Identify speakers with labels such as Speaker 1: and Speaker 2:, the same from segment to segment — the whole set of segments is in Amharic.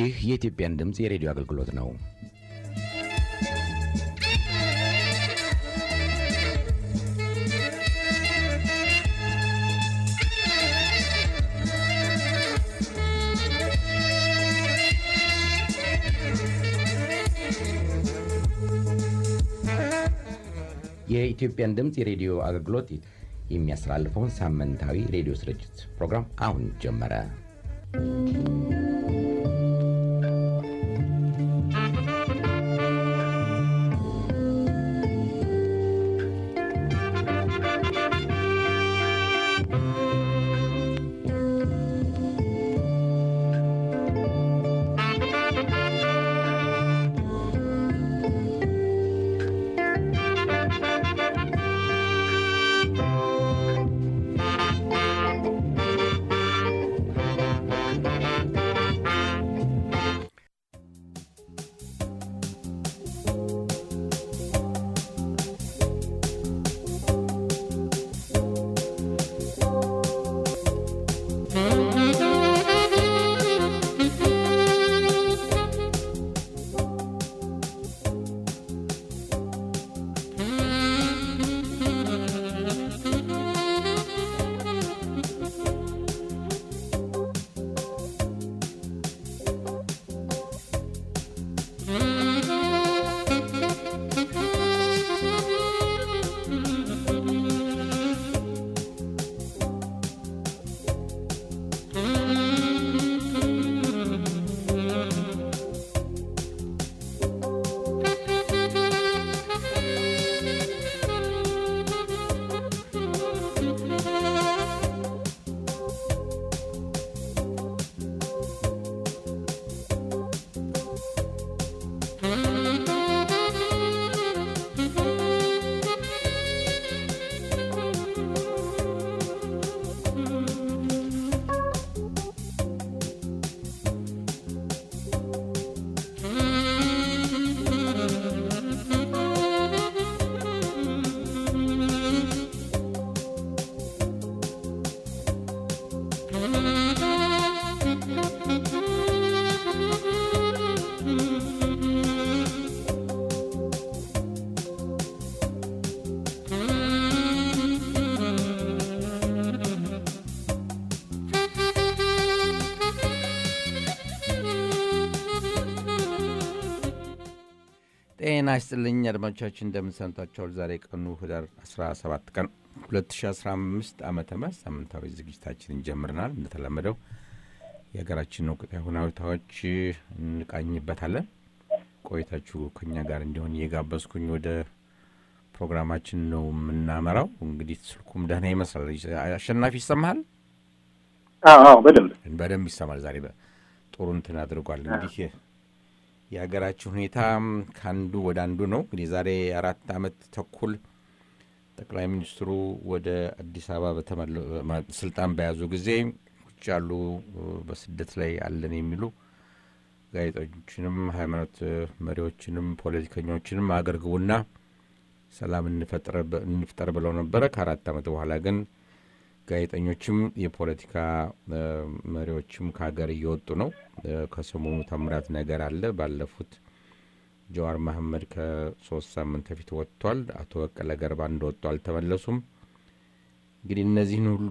Speaker 1: ይህ የኢትዮጵያን ድምፅ የሬዲዮ አገልግሎት ነው። የኢትዮጵያን ድምፅ የሬዲዮ አገልግሎት የሚያስተላልፈውን ሳምንታዊ ሬዲዮ ስርጭት ፕሮግራም አሁን ጀመረ።
Speaker 2: ጤና ይስጥልኝ አድማጮቻችን፣ እንደምንሰንታቸዋል። ዛሬ ቀኑ ህዳር 17 ቀን 2015 ዓመተ ምህረት ሳምንታዊ ዝግጅታችንን ጀምረናል። እንደተለመደው የሀገራችን ወቅታዊ ሁኔታዎች እንቃኝበታለን። ቆይታችሁ ከኛ ጋር እንዲሆን እየጋበዝኩኝ ወደ ፕሮግራማችን ነው የምናመራው። እንግዲህ ስልኩም ደህና ይመስላል። አሸናፊ ይሰማሃል?
Speaker 3: አዎ በደንብ
Speaker 2: በደንብ ይሰማል። ዛሬ ጥሩ እንትን አድርጓል። እንግዲህ የሀገራችን ሁኔታ ከአንዱ ወደ አንዱ ነው። እንግዲህ ዛሬ አራት ዓመት ተኩል ጠቅላይ ሚኒስትሩ ወደ አዲስ አበባ ስልጣን በያዙ ጊዜ ውጭ ያሉ በስደት ላይ አለን የሚሉ ጋዜጠኞችንም፣ ሃይማኖት መሪዎችንም፣ ፖለቲከኞችንም አገር ግቡና ሰላም እንፍጠር ብለው ነበረ። ከአራት ዓመት በኋላ ግን ጋዜጠኞችም የፖለቲካ መሪዎችም ከሀገር እየወጡ ነው። ከሰሞኑ ታምራት ነገር አለ። ባለፉት ጀዋር መሐመድ ከሶስት ሳምንት በፊት ወጥቷል። አቶ በቀለ ገርባ እንደወጡ አልተመለሱም። እንግዲህ እነዚህን ሁሉ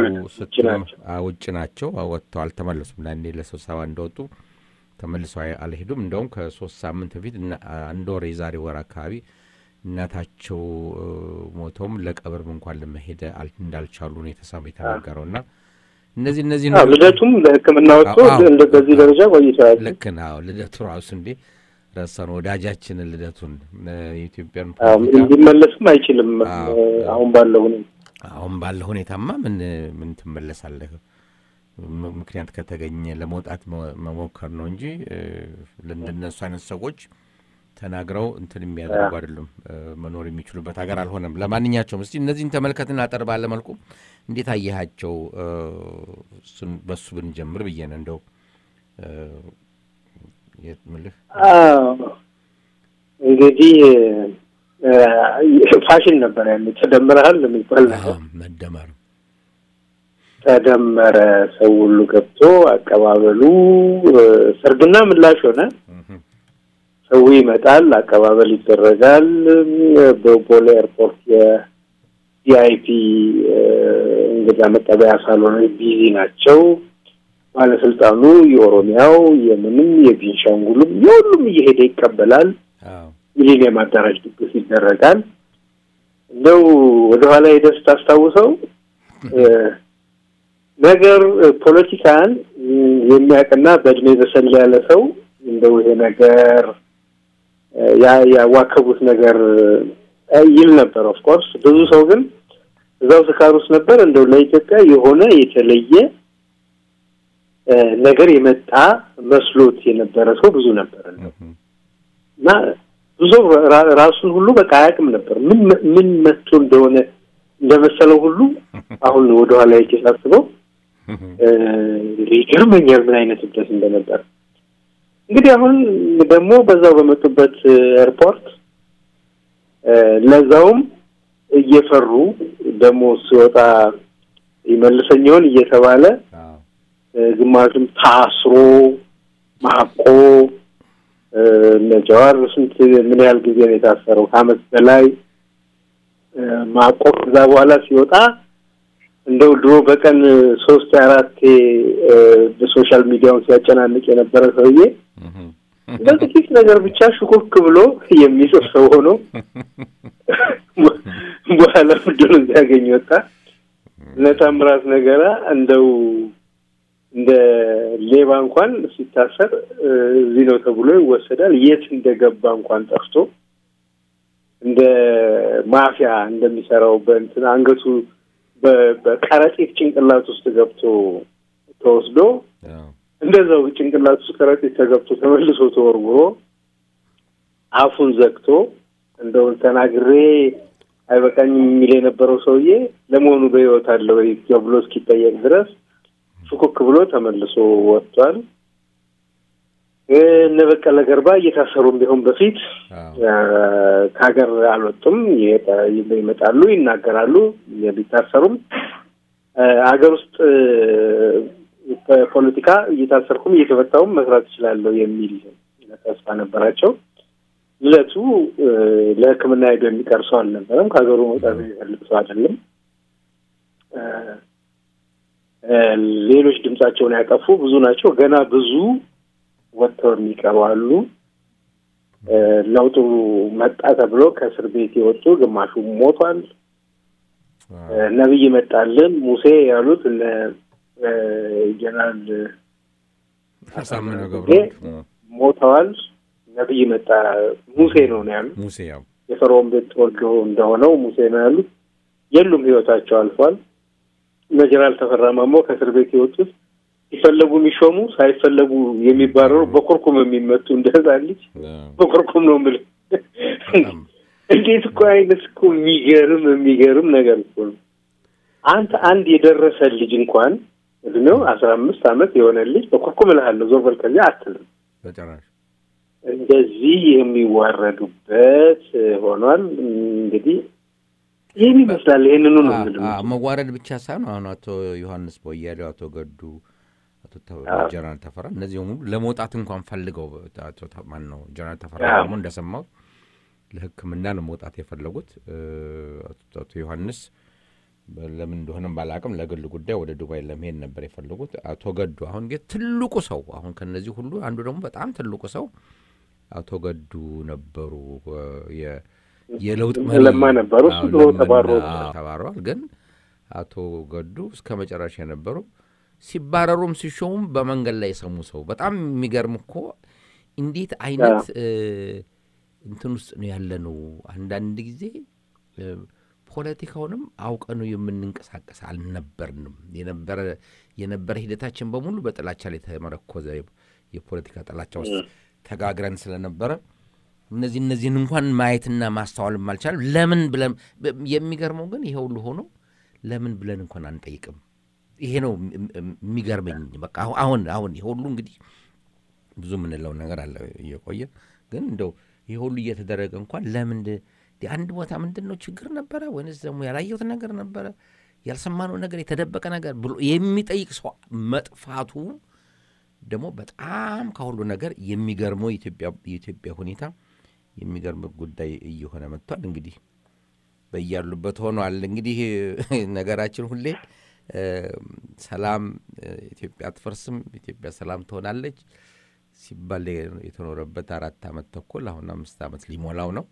Speaker 2: ውጭ ናቸው፣ ወጥተው አልተመለሱም። ለአንዴ ለስብሰባ እንደወጡ ተመልሰው አልሄዱም። እንደውም ከሶስት ሳምንት በፊት አንድ ወር የዛሬ ወር አካባቢ እናታቸው ሞተውም ለቀብርም እንኳን ለመሄድ እንዳልቻሉ ነው የተሰማ የተናገረው እና እነዚህ እነዚህ
Speaker 3: ልደቱም ለሕክምና ወጥቶ በዚህ ደረጃ ቆይተዋል።
Speaker 2: ልክ ነው። ልደቱ ራሱ እንዴ ረሳን ወዳጃችንን ልደቱን የኢትዮጵያን
Speaker 3: እንዲመለስም አይችልም። አሁን ባለው ሁኔታ
Speaker 2: አሁን ባለው ሁኔታማ ምን ምን ትመለሳለህ? ምክንያት ከተገኘ ለመውጣት መሞከር ነው እንጂ ለእንደነሱ አይነት ሰዎች ተናግረው እንትን የሚያደርጉ አይደሉም። መኖር የሚችሉበት ሀገር አልሆነም። ለማንኛቸውም እስቲ እነዚህን ተመልከትና አጠር ባለ መልኩ እንዴት አየሃቸው? በሱ ብንጀምር ብዬ ነው እንደው ምልህ
Speaker 3: እንግዲህ ፋሽን ነበር ያለ ተደምረሃል የሚባል ነገር
Speaker 2: መደመር
Speaker 3: ተደመረ። ሰው ሁሉ ገብቶ አቀባበሉ ሰርግና ምላሽ ሆነ። ሰው ይመጣል፣ አቀባበል ይደረጋል። በቦሌ ኤርፖርት የቪአይፒ እንግዳ መቀበያ ሳሎኖች ቢዚ ናቸው። ባለስልጣኑ የኦሮሚያው፣ የምንም፣ የቤንሻንጉልም የሁሉም እየሄደ ይቀበላል። ሚሊኒየም አዳራሽ ድግስ ይደረጋል። እንደው ወደኋላ ሄደህ ስታስታውሰው ነገር ፖለቲካን የሚያውቅና በእድሜ በሰል ያለ ሰው እንደው ይሄ ነገር ያዋከቡት ነገር ይል ነበር። ኦፍኮርስ ብዙ ሰው ግን እዛው ስካር ውስጥ ነበር። እንደው ለኢትዮጵያ የሆነ የተለየ ነገር የመጣ መስሎት የነበረ ሰው ብዙ ነበር እና ብዙ ራሱን ሁሉ በቃ አያውቅም ነበር። ምን ምን መጥቶ እንደሆነ እንደመሰለው ሁሉ አሁን ወደኋላ ሄጄ ሳስበው ይገርመኛል ምን አይነት እብደት እንደነበር። እንግዲህ አሁን ደግሞ በዛው በመጡበት ኤርፖርት ለዛውም እየፈሩ ደግሞ ሲወጣ ይመልሰኛውን እየተባለ ግማሹም ታስሮ ማቆ እነ ጀዋር ስንት ምን ያህል ጊዜ ነው የታሰረው? ከአመት በላይ ማቆ ከዛ በኋላ ሲወጣ እንደው ድሮ በቀን ሶስት አራቴ በሶሻል ሚዲያውን ሲያጨናንቅ የነበረ ሰውዬ በጥቂት ነገር ብቻ ሽኩክ ብሎ የሚጽፍ ሰው ሆኖ በኋላ ምድሩን ሲያገኝ ወጣ። እነ ታምራት ነገራ እንደው እንደ ሌባ እንኳን ሲታሰር እዚህ ነው ተብሎ ይወሰዳል። የት እንደገባ እንኳን ጠፍቶ እንደ ማፊያ እንደሚሰራው በእንትን አንገቱ በከረጢት ጭንቅላት ውስጥ ገብቶ ተወስዶ እንደዛው ጭንቅላት ውስጥ ከረጢት ተገብቶ ተመልሶ ተወርውሮ አፉን ዘግቶ እንደውን ተናግሬ አይበቃኝም የሚል የነበረው ሰውዬ ለመሆኑ በሕይወት አለ ወይ ተብሎ እስኪጠየቅ ድረስ ሹኩክ ብሎ ተመልሶ ወጥቷል። እነ በቀለ ገርባ እየታሰሩም ቢሆን በፊት ከሀገር አልወጡም። ይመጣሉ፣ ይናገራሉ። ቢታሰሩም ሀገር ውስጥ ፖለቲካ እየታሰርኩም እየተፈታውም መስራት እችላለሁ የሚል ተስፋ ነበራቸው። ልደቱ ለሕክምና ሄዶ የሚቀር ሰው አልነበረም። ከሀገሩ መውጣት የሚፈልግ ሰው አይደለም። ሌሎች ድምጻቸውን ያጠፉ ብዙ ናቸው። ገና ብዙ ወጥተው የሚቀሩ አሉ። ለውጡ መጣ ተብሎ ከእስር ቤት የወጡ ግማሹ ሞቷል። ነብይ መጣልን ሙሴ ያሉት እነ ጀነራል
Speaker 2: አሳምነው ገብረ
Speaker 3: ሞተዋል። ነብይ መጣ ሙሴ ነው ነው ያሉት።
Speaker 2: ሙሴ ያው
Speaker 3: የፈርዖን ቤት ተወልዶ እንደሆነው ሙሴ ነው ያሉት። የሉም፣ ህይወታቸው አልፏል። እነ ጀነራል ተፈራ ማሞ ከእስር ቤት የወጡት ሲፈለጉ የሚሾሙ ሳይፈለጉ የሚባረሩ በኮርኩም የሚመቱ እንደ ህፃን ልጅ በኮርኩም ነው የምልህ። እንዴት እኮ አይነት እኮ የሚገርም የሚገርም ነገር እኮ ነው። አንተ አንድ የደረሰ ልጅ እንኳን እድሜው አስራ አምስት ዓመት የሆነ ልጅ በኮርኩም እልሃለሁ ዞር በል ከዚያ አትልም።
Speaker 2: በጭራሽ
Speaker 3: እንደዚህ የሚዋረዱበት ሆኗል። እንግዲህ ይህን ይመስላል። ይህንኑ ነው የምልህ።
Speaker 2: መዋረድ ብቻ ሳይሆን አሁን አቶ ዮሐንስ ቦያሌው፣ አቶ ገዱ፣ አቶ ጀነራል ተፈራ እነዚህ ሙሉ ለመውጣት እንኳን ፈልገው ማን ነው ጀነራል ተፈራ ደግሞ እንደሰማሁት ለሕክምና ነው መውጣት የፈለጉት። አቶ ዮሐንስ ለምን እንደሆነም ባላቅም ለግል ጉዳይ ወደ ዱባይ ለመሄድ ነበር የፈለጉት። አቶ ገዱ አሁን ጌ ትልቁ ሰው አሁን ከነዚህ ሁሉ አንዱ ደግሞ በጣም ትልቁ ሰው አቶ ገዱ ነበሩ። የለውጥ
Speaker 3: ለማ ነበሩ። እሱ ድሮ
Speaker 2: ተባረዋል። ግን አቶ ገዱ እስከ መጨረሻ የነበሩ ሲባረሩም ሲሾሙም በመንገድ ላይ የሰሙ ሰው በጣም የሚገርም እኮ እንዴት አይነት እንትን ውስጥ ነው ያለ ነው። አንዳንድ ጊዜ ፖለቲካውንም አውቀነው የምንንቀሳቀስ አልነበርንም። የነበረ የነበረ ሂደታችን በሙሉ በጥላቻ ላይ የተመረኮዘ የፖለቲካ ጥላቻ ውስጥ ተጋግረን ስለነበረ እነዚህ እነዚህን እንኳን ማየትና ማስተዋልም አልቻለም። ለምን ብለን የሚገርመው ግን ይሄ ሁሉ ሆኖ ለምን ብለን እንኳን አንጠይቅም። ይሄ ነው የሚገርመኝ። በቃ አሁን አሁን ይሄ ሁሉ እንግዲህ ብዙ የምንለው ነገር አለ እየቆየ ግን እንደው ይሄ ሁሉ እየተደረገ እንኳን ለምን አንድ ቦታ ምንድን ነው ችግር ነበረ ወይንስ ደግሞ ያላየሁት ነገር ነበረ? ያልሰማነው ነገር የተደበቀ ነገር ብሎ የሚጠይቅ ሰው መጥፋቱ ደግሞ በጣም ከሁሉ ነገር የሚገርመው የኢትዮጵያ ሁኔታ የሚገርም ጉዳይ እየሆነ መጥቷል። እንግዲህ በያሉበት ሆኗል። እንግዲህ ነገራችን ሁሌ ሰላም ኢትዮጵያ አትፈርስም፣ ኢትዮጵያ ሰላም ትሆናለች ሲባል የተኖረበት አራት ዓመት ተኩል አሁን አምስት ዓመት ሊሞላው ነው።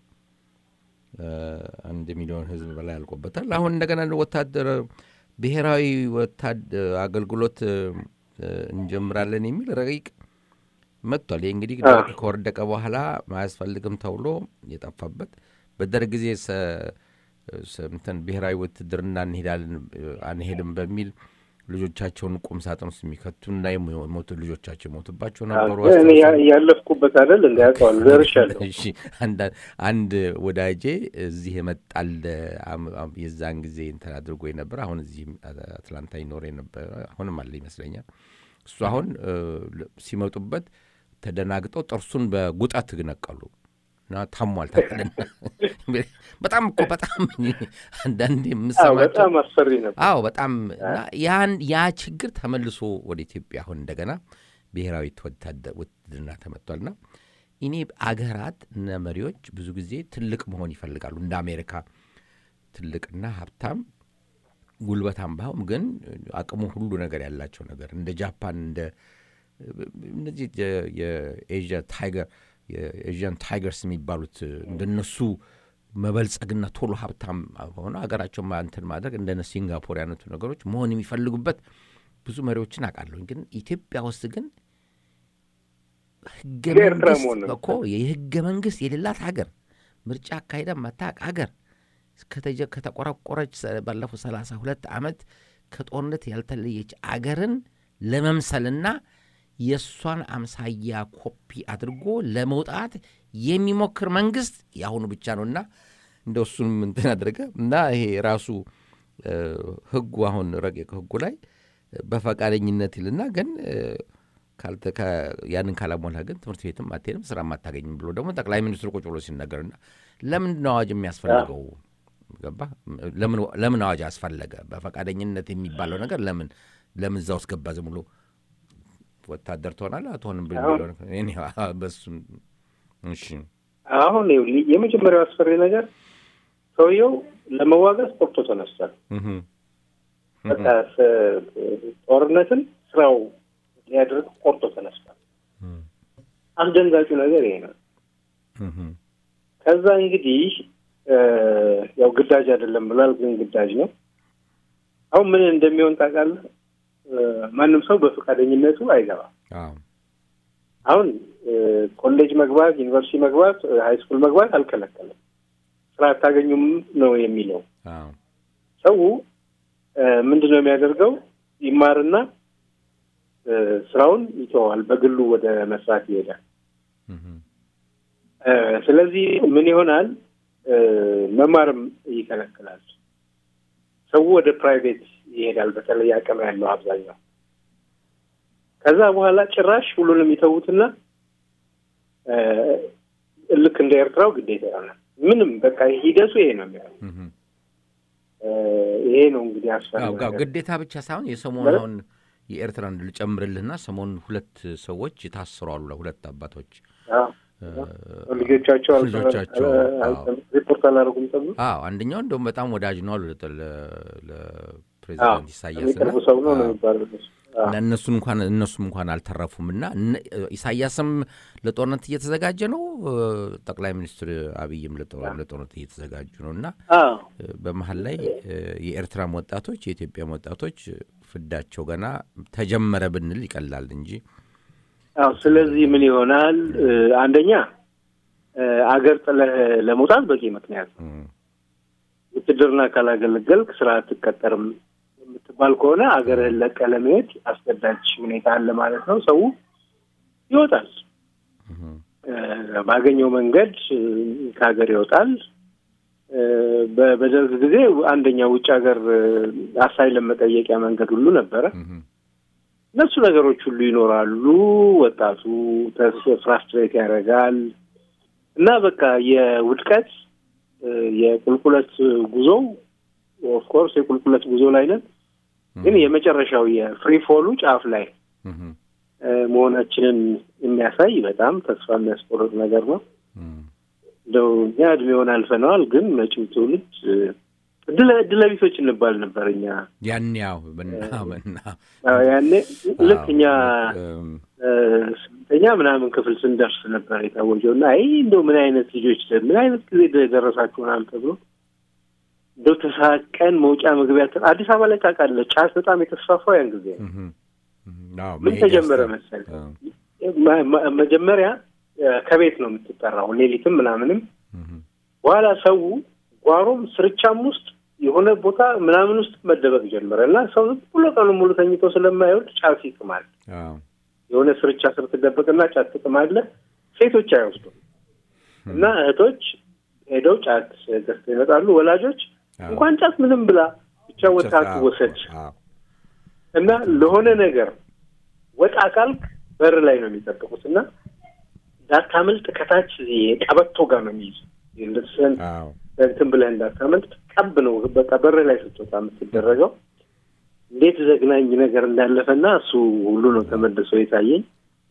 Speaker 2: አንድ ሚሊዮን ሕዝብ በላይ አልቆበታል። አሁን እንደገና ወታደር ብሔራዊ ወታደር አገልግሎት እንጀምራለን የሚል ረቂቅ መጥቷል። ይህ እንግዲህ ከወደቀ በኋላ አያስፈልግም ተብሎ የጠፋበት በደርግ ጊዜ እንትን ብሔራዊ ውትድርና እንሄዳለን አንሄድም በሚል ልጆቻቸውን ቁም ሳጥን ውስጥ የሚከቱና የሞቱ ልጆቻቸው የሞቱባቸው ነበሩ።
Speaker 3: ያለፍኩበት አይደል እንዲያውቀዋል ዘርሻለሁ።
Speaker 2: አንድ ወዳጄ እዚህ የመጣል የዛን ጊዜ እንትን አድርጎ የነበረ አሁን እዚህ አትላንታ ይኖር የነበረ አሁንም አለ ይመስለኛል። እሱ አሁን ሲመጡበት ተደናግጠው ጥርሱን በጉጠት ነቀሉ እና ታሟል። ታቀደና በጣም እኮ በጣም አንዳንዴ የምሰማቸው
Speaker 3: በጣም አስፈሪ ነበር።
Speaker 2: አዎ በጣም ያን ያ ችግር ተመልሶ ወደ ኢትዮጵያ አሁን እንደገና ብሔራዊ ውትድርና ተመጥቷልና እኔ አገራት እነ መሪዎች ብዙ ጊዜ ትልቅ መሆን ይፈልጋሉ። እንደ አሜሪካ ትልቅና ሀብታም ጉልበታም ባይሆን ግን አቅሙ ሁሉ ነገር ያላቸው ነገር እንደ ጃፓን እንደ እነዚህ የኤዥያ ታይገር የኤዥያን ታይገርስ የሚባሉት እንደነሱ መበልጸግና ቶሎ ሀብታም ሆነ ሀገራቸው እንትን ማድረግ እንደነ ሲንጋፖር ያነቱ ነገሮች መሆን የሚፈልጉበት ብዙ መሪዎችን አውቃለሁኝ። ግን ኢትዮጵያ ውስጥ ግን ህገ መንግስት እኮ የህገ መንግስት የሌላት ሀገር ምርጫ አካሄዳ ማታቅ ሀገር ከተቆረቆረች ባለፉት ሰላሳ ሁለት ዓመት ከጦርነት ያልተለየች አገርን ለመምሰልና የእሷን አምሳያ ኮፒ አድርጎ ለመውጣት የሚሞክር መንግስት የአሁኑ ብቻ ነውና እንደ እሱንም እንትን አድርገ እና ይሄ ራሱ ህጉ አሁን ረቂቅ ህጉ ላይ በፈቃደኝነት ይልና ግን ያንን ካላሟላ ግን ትምህርት ቤትም አትሄድም ስራ አታገኝም ብሎ ደግሞ ጠቅላይ ሚኒስትሩ ቁጭ ብሎ ሲነገርና ለምንድን ነው አዋጅ የሚያስፈልገው? ገባ ለምን አዋጅ አስፈለገ? በፈቃደኝነት የሚባለው ነገር ለምን ለምን እዛ ውስጥ ገባ? ዝም ብሎ ወታደር ትሆናለህ አትሆንም በሱም እሺ።
Speaker 3: አሁን የመጀመሪያው አስፈሪ ነገር ሰውየው ለመዋጋት ቆርጦ ተነስቷል። በቃ ጦርነትን ስራው ሊያደርግ ቆርጦ ተነስቷል። አስደንጋጩ ነገር ይሄ ነው። ከዛ እንግዲህ ያው ግዳጅ አይደለም ብሏል፣ ግን ግዳጅ ነው። አሁን ምን እንደሚሆን ታውቃለህ? ማንም ሰው በፈቃደኝነቱ አይገባም። አሁን ኮሌጅ መግባት፣ ዩኒቨርሲቲ መግባት፣ ሀይ ስኩል መግባት አልከለከለም። ስራ አታገኙም ነው የሚለው። ሰው ምንድን ነው የሚያደርገው? ይማርና ስራውን ይተዋል፣ በግሉ ወደ መስራት ይሄዳል። ስለዚህ ምን ይሆናል? መማርም ይከለክላል። ሰው ወደ ፕራይቬት ይሄዳል። በተለይ አቅም ያለው አብዛኛው። ከዛ በኋላ ጭራሽ ሁሉንም ይተዉትና ልክ እንደ ኤርትራው ግዴታ ይሆናል። ምንም በቃ ሂደቱ ይሄ ነው የሚሆነው። ይሄ ነው እንግዲህ አስፈላጊ
Speaker 2: ግዴታ ብቻ ሳይሆን የሰሞኑን የኤርትራን ልጨምርልህና ሰሞኑን ሁለት ሰዎች ታስረዋል። ሁለት አባቶች
Speaker 3: ልጆቻቸው
Speaker 2: ልጆቻቸው
Speaker 3: ሪፖርት አላደረጉም ተብሎ
Speaker 2: አዎ አንደኛው እንደውም በጣም ወዳጅ ነው አሉ ለፕሬዚዳንት ኢሳያስ
Speaker 3: ቅርቡ ሰው ነው ነው የሚባለው
Speaker 2: እና እነሱን እንኳን እነሱም እንኳን አልተረፉም እና ኢሳያስም ለጦርነት እየተዘጋጀ ነው፣ ጠቅላይ ሚኒስትር አብይም ለጦርነት እየተዘጋጁ ነው እና በመሀል ላይ የኤርትራም ወጣቶች የኢትዮጵያም ወጣቶች ፍዳቸው ገና ተጀመረ ብንል ይቀላል እንጂ
Speaker 3: አዎ ስለዚህ ምን ይሆናል? አንደኛ አገር ጥለህ ለመውጣት በቂ ምክንያት ነው። ውትድርና ካላገለገልክ ስራ አትቀጠርም የምትባል ከሆነ አገርህን ለቀህ ለመሄድ አስገዳጅ ሁኔታ አለ ማለት ነው። ሰው ይወጣል፣ ባገኘው መንገድ ከሀገር ይወጣል። በደርግ ጊዜ አንደኛ ውጭ ሀገር አሳይለም መጠየቂያ መንገድ ሁሉ ነበረ። እነሱ ነገሮች ሁሉ ይኖራሉ። ወጣቱ ፍራስትሬት ያደርጋል እና በቃ የውድቀት የቁልቁለት ጉዞው ኦፍኮርስ የቁልቁለት ጉዞ ላይ ነን፣ ግን የመጨረሻው የፍሪ ፎሉ ጫፍ ላይ መሆናችንን የሚያሳይ በጣም ተስፋ የሚያስቆርጥ ነገር ነው። እንደው እኛ እድሜውን አልፈነዋል፣ ግን መጪው ትውልድ እድለ ቢሶች እንባል ነበር እኛ
Speaker 2: ያን ያው
Speaker 3: ያኔ ልክ እኛ ስምንተኛ ምናምን ክፍል ስንደርስ ነበር የታወጀው እና አይ እንደው ምን አይነት ልጆች ምን አይነት ጊዜ ደረሳችሁ ምናምን ተብሎ እንደው ተሳቀን መውጫ መግቢያ አዲስ አበባ ላይ ታውቃለህ፣ ጫት በጣም የተስፋፋው ያን ጊዜ ምን ተጀመረ መሰል መጀመሪያ ከቤት ነው የምትጠራው ሌሊትም ምናምንም በኋላ ሰው ጓሮም ስርቻም ውስጥ የሆነ ቦታ ምናምን ውስጥ መደበቅ ጀመረ እና ሰው ዝም ብሎ ቀኑ ሙሉ ተኝቶ ስለማይወድ ጫት ይቅማል። የሆነ ስርቻ ስር ትደበቅና ጫት ትቅማለህ። ሴቶች አይወስዱም እና እህቶች ሄደው ጫት ገዝተው ይመጣሉ። ወላጆች እንኳን ጫት ምንም ብላ ብቻ ወጣ ትወሰድ እና ለሆነ ነገር ወጣ ካልክ በር ላይ ነው የሚጠብቁት እና እንዳታመልጥ ከታች ቀበቶ ጋር ነው የሚይዙ ልብስህን እንትን ብለህ እንዳታመልጥ ቀብ ነው በቃ በር ላይ ስትወጣ የምትደረገው። እንዴት ዘግናኝ ነገር እንዳለፈና እሱ ሁሉ ነው ተመልሶ የታየኝ።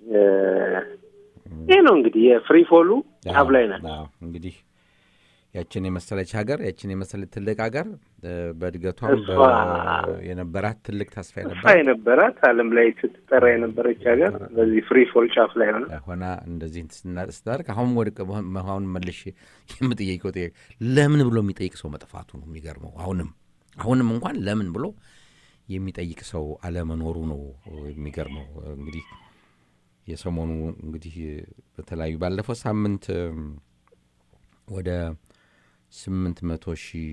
Speaker 3: ይህ ነው እንግዲህ የፍሪ ፎሉ ጫፍ ላይ ናት።
Speaker 2: እንግዲህ ያችን የመሰለች ሀገር ያችን የመሰለች ትልቅ ሀገር በእድገቷም የነበራት ትልቅ ተስፋ
Speaker 3: ተስፋ የነበራት ዓለም ላይ ስትጠራ የነበረች ሀገር በዚህ ፍሪ ፎል ጫፍ ላይ ሆነ
Speaker 2: ሆና እንደዚህ ስታደርግ አሁን ወደ አሁን መልሽ የምጠየቀው ጥያቄ ለምን ብሎ የሚጠይቅ ሰው መጥፋቱ ነው የሚገርመው። አሁንም አሁንም እንኳን ለምን ብሎ የሚጠይቅ ሰው አለመኖሩ ነው የሚገርመው። እንግዲህ የሰሞኑ እንግዲህ በተለያዩ ባለፈው ሳምንት ወደ ስምንት መቶ ሺህ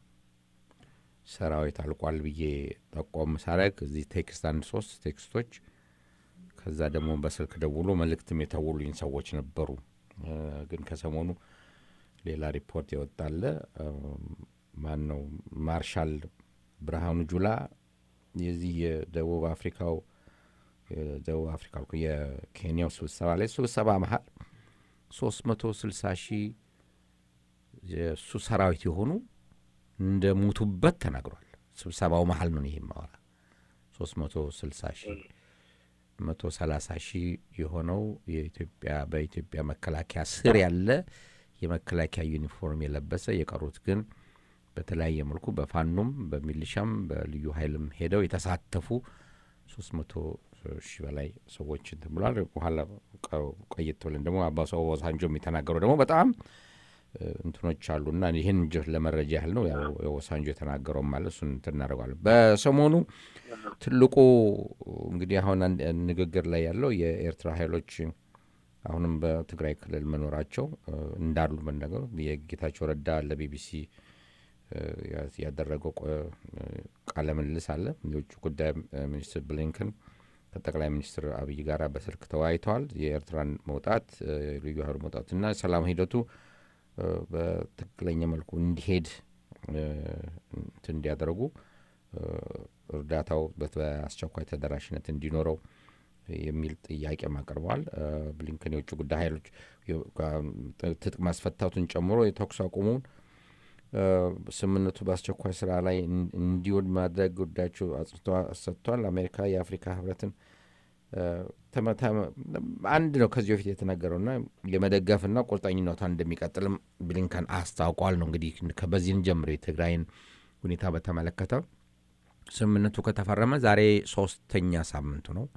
Speaker 2: ሰራዊት አልቋል ብዬ ጠቆም ሳረግ እዚህ ቴክስት አንድ ሶስት ቴክስቶች ከዛ ደግሞ በስልክ ደውሎ መልእክትም የተውሉኝ ሰዎች ነበሩ። ግን ከሰሞኑ ሌላ ሪፖርት የወጣለ ማን ነው ማርሻል ብርሃኑ ጁላ የዚህ የደቡብ አፍሪካው ደቡብ አፍሪካ የኬንያው ስብሰባ ላይ ስብሰባ መሀል ሶስት መቶ ስልሳ ሺህ የእሱ ሰራዊት የሆኑ እንደ ሙቱበት ተናግሯል። ስብሰባው መሀል ነው ይሄ ማወራ ሶስት መቶ ስልሳ ሺህ መቶ ሰላሳ ሺህ የሆነው የኢትዮጵያ በኢትዮጵያ መከላከያ ስር ያለ የመከላከያ ዩኒፎርም የለበሰ የቀሩት ግን በተለያየ መልኩ በፋኖም በሚሊሻም በልዩ ኃይልም ሄደው የተሳተፉ ሶስት መቶ ሺህ በላይ ሰዎች እንትን ብሏል። በኋላ ቆየት ብለን ደግሞ አባሱ ኦባሳንጆም የተናገረው ደግሞ በጣም እንትኖች አሉና ይህን ለመረጃ ያህል ነው። የኦባሳንጆ የተናገረው ማለት እሱን እንትን እናደርገዋለን። በሰሞኑ ትልቁ እንግዲህ አሁን ንግግር ላይ ያለው የኤርትራ ኃይሎች አሁንም በትግራይ ክልል መኖራቸው እንዳሉ መነገሩ የጌታቸው ረዳ ለቢቢሲ ያደረገው ቃለ ምልልስ አለ። የውጭ ጉዳይ ሚኒስትር ብሊንከን ከጠቅላይ ሚኒስትር አብይ ጋር በስልክ ተወያይተዋል። የኤርትራን መውጣት ልዩ ኃይሉ መውጣትና ሰላም ሂደቱ በትክክለኛ መልኩ እንዲሄድ እንትን እንዲያደርጉ እርዳታው በአስቸኳይ ተደራሽነት እንዲኖረው የሚል ጥያቄም አቅርበዋል። ብሊንከን የውጭ ጉዳይ ኃይሎች ትጥቅ ማስፈታቱን ጨምሮ የተኩስ አቁሙን ስምምነቱ በአስቸኳይ ስራ ላይ እንዲውል ማድረግ ጉዳያቸው አጽንቶ ሰጥቷል። አሜሪካ የአፍሪካ ህብረትን አንድ ነው ከዚህ በፊት የተነገረውና የመደገፍና ቁርጠኝነቷን እንደሚቀጥልም ብሊንከን አስታውቋል። ነው እንግዲህ በዚህን ጀምሮ የትግራይን ሁኔታ በተመለከተ ስምምነቱ ከተፈረመ ዛሬ ሶስተኛ ሳምንቱ ነው።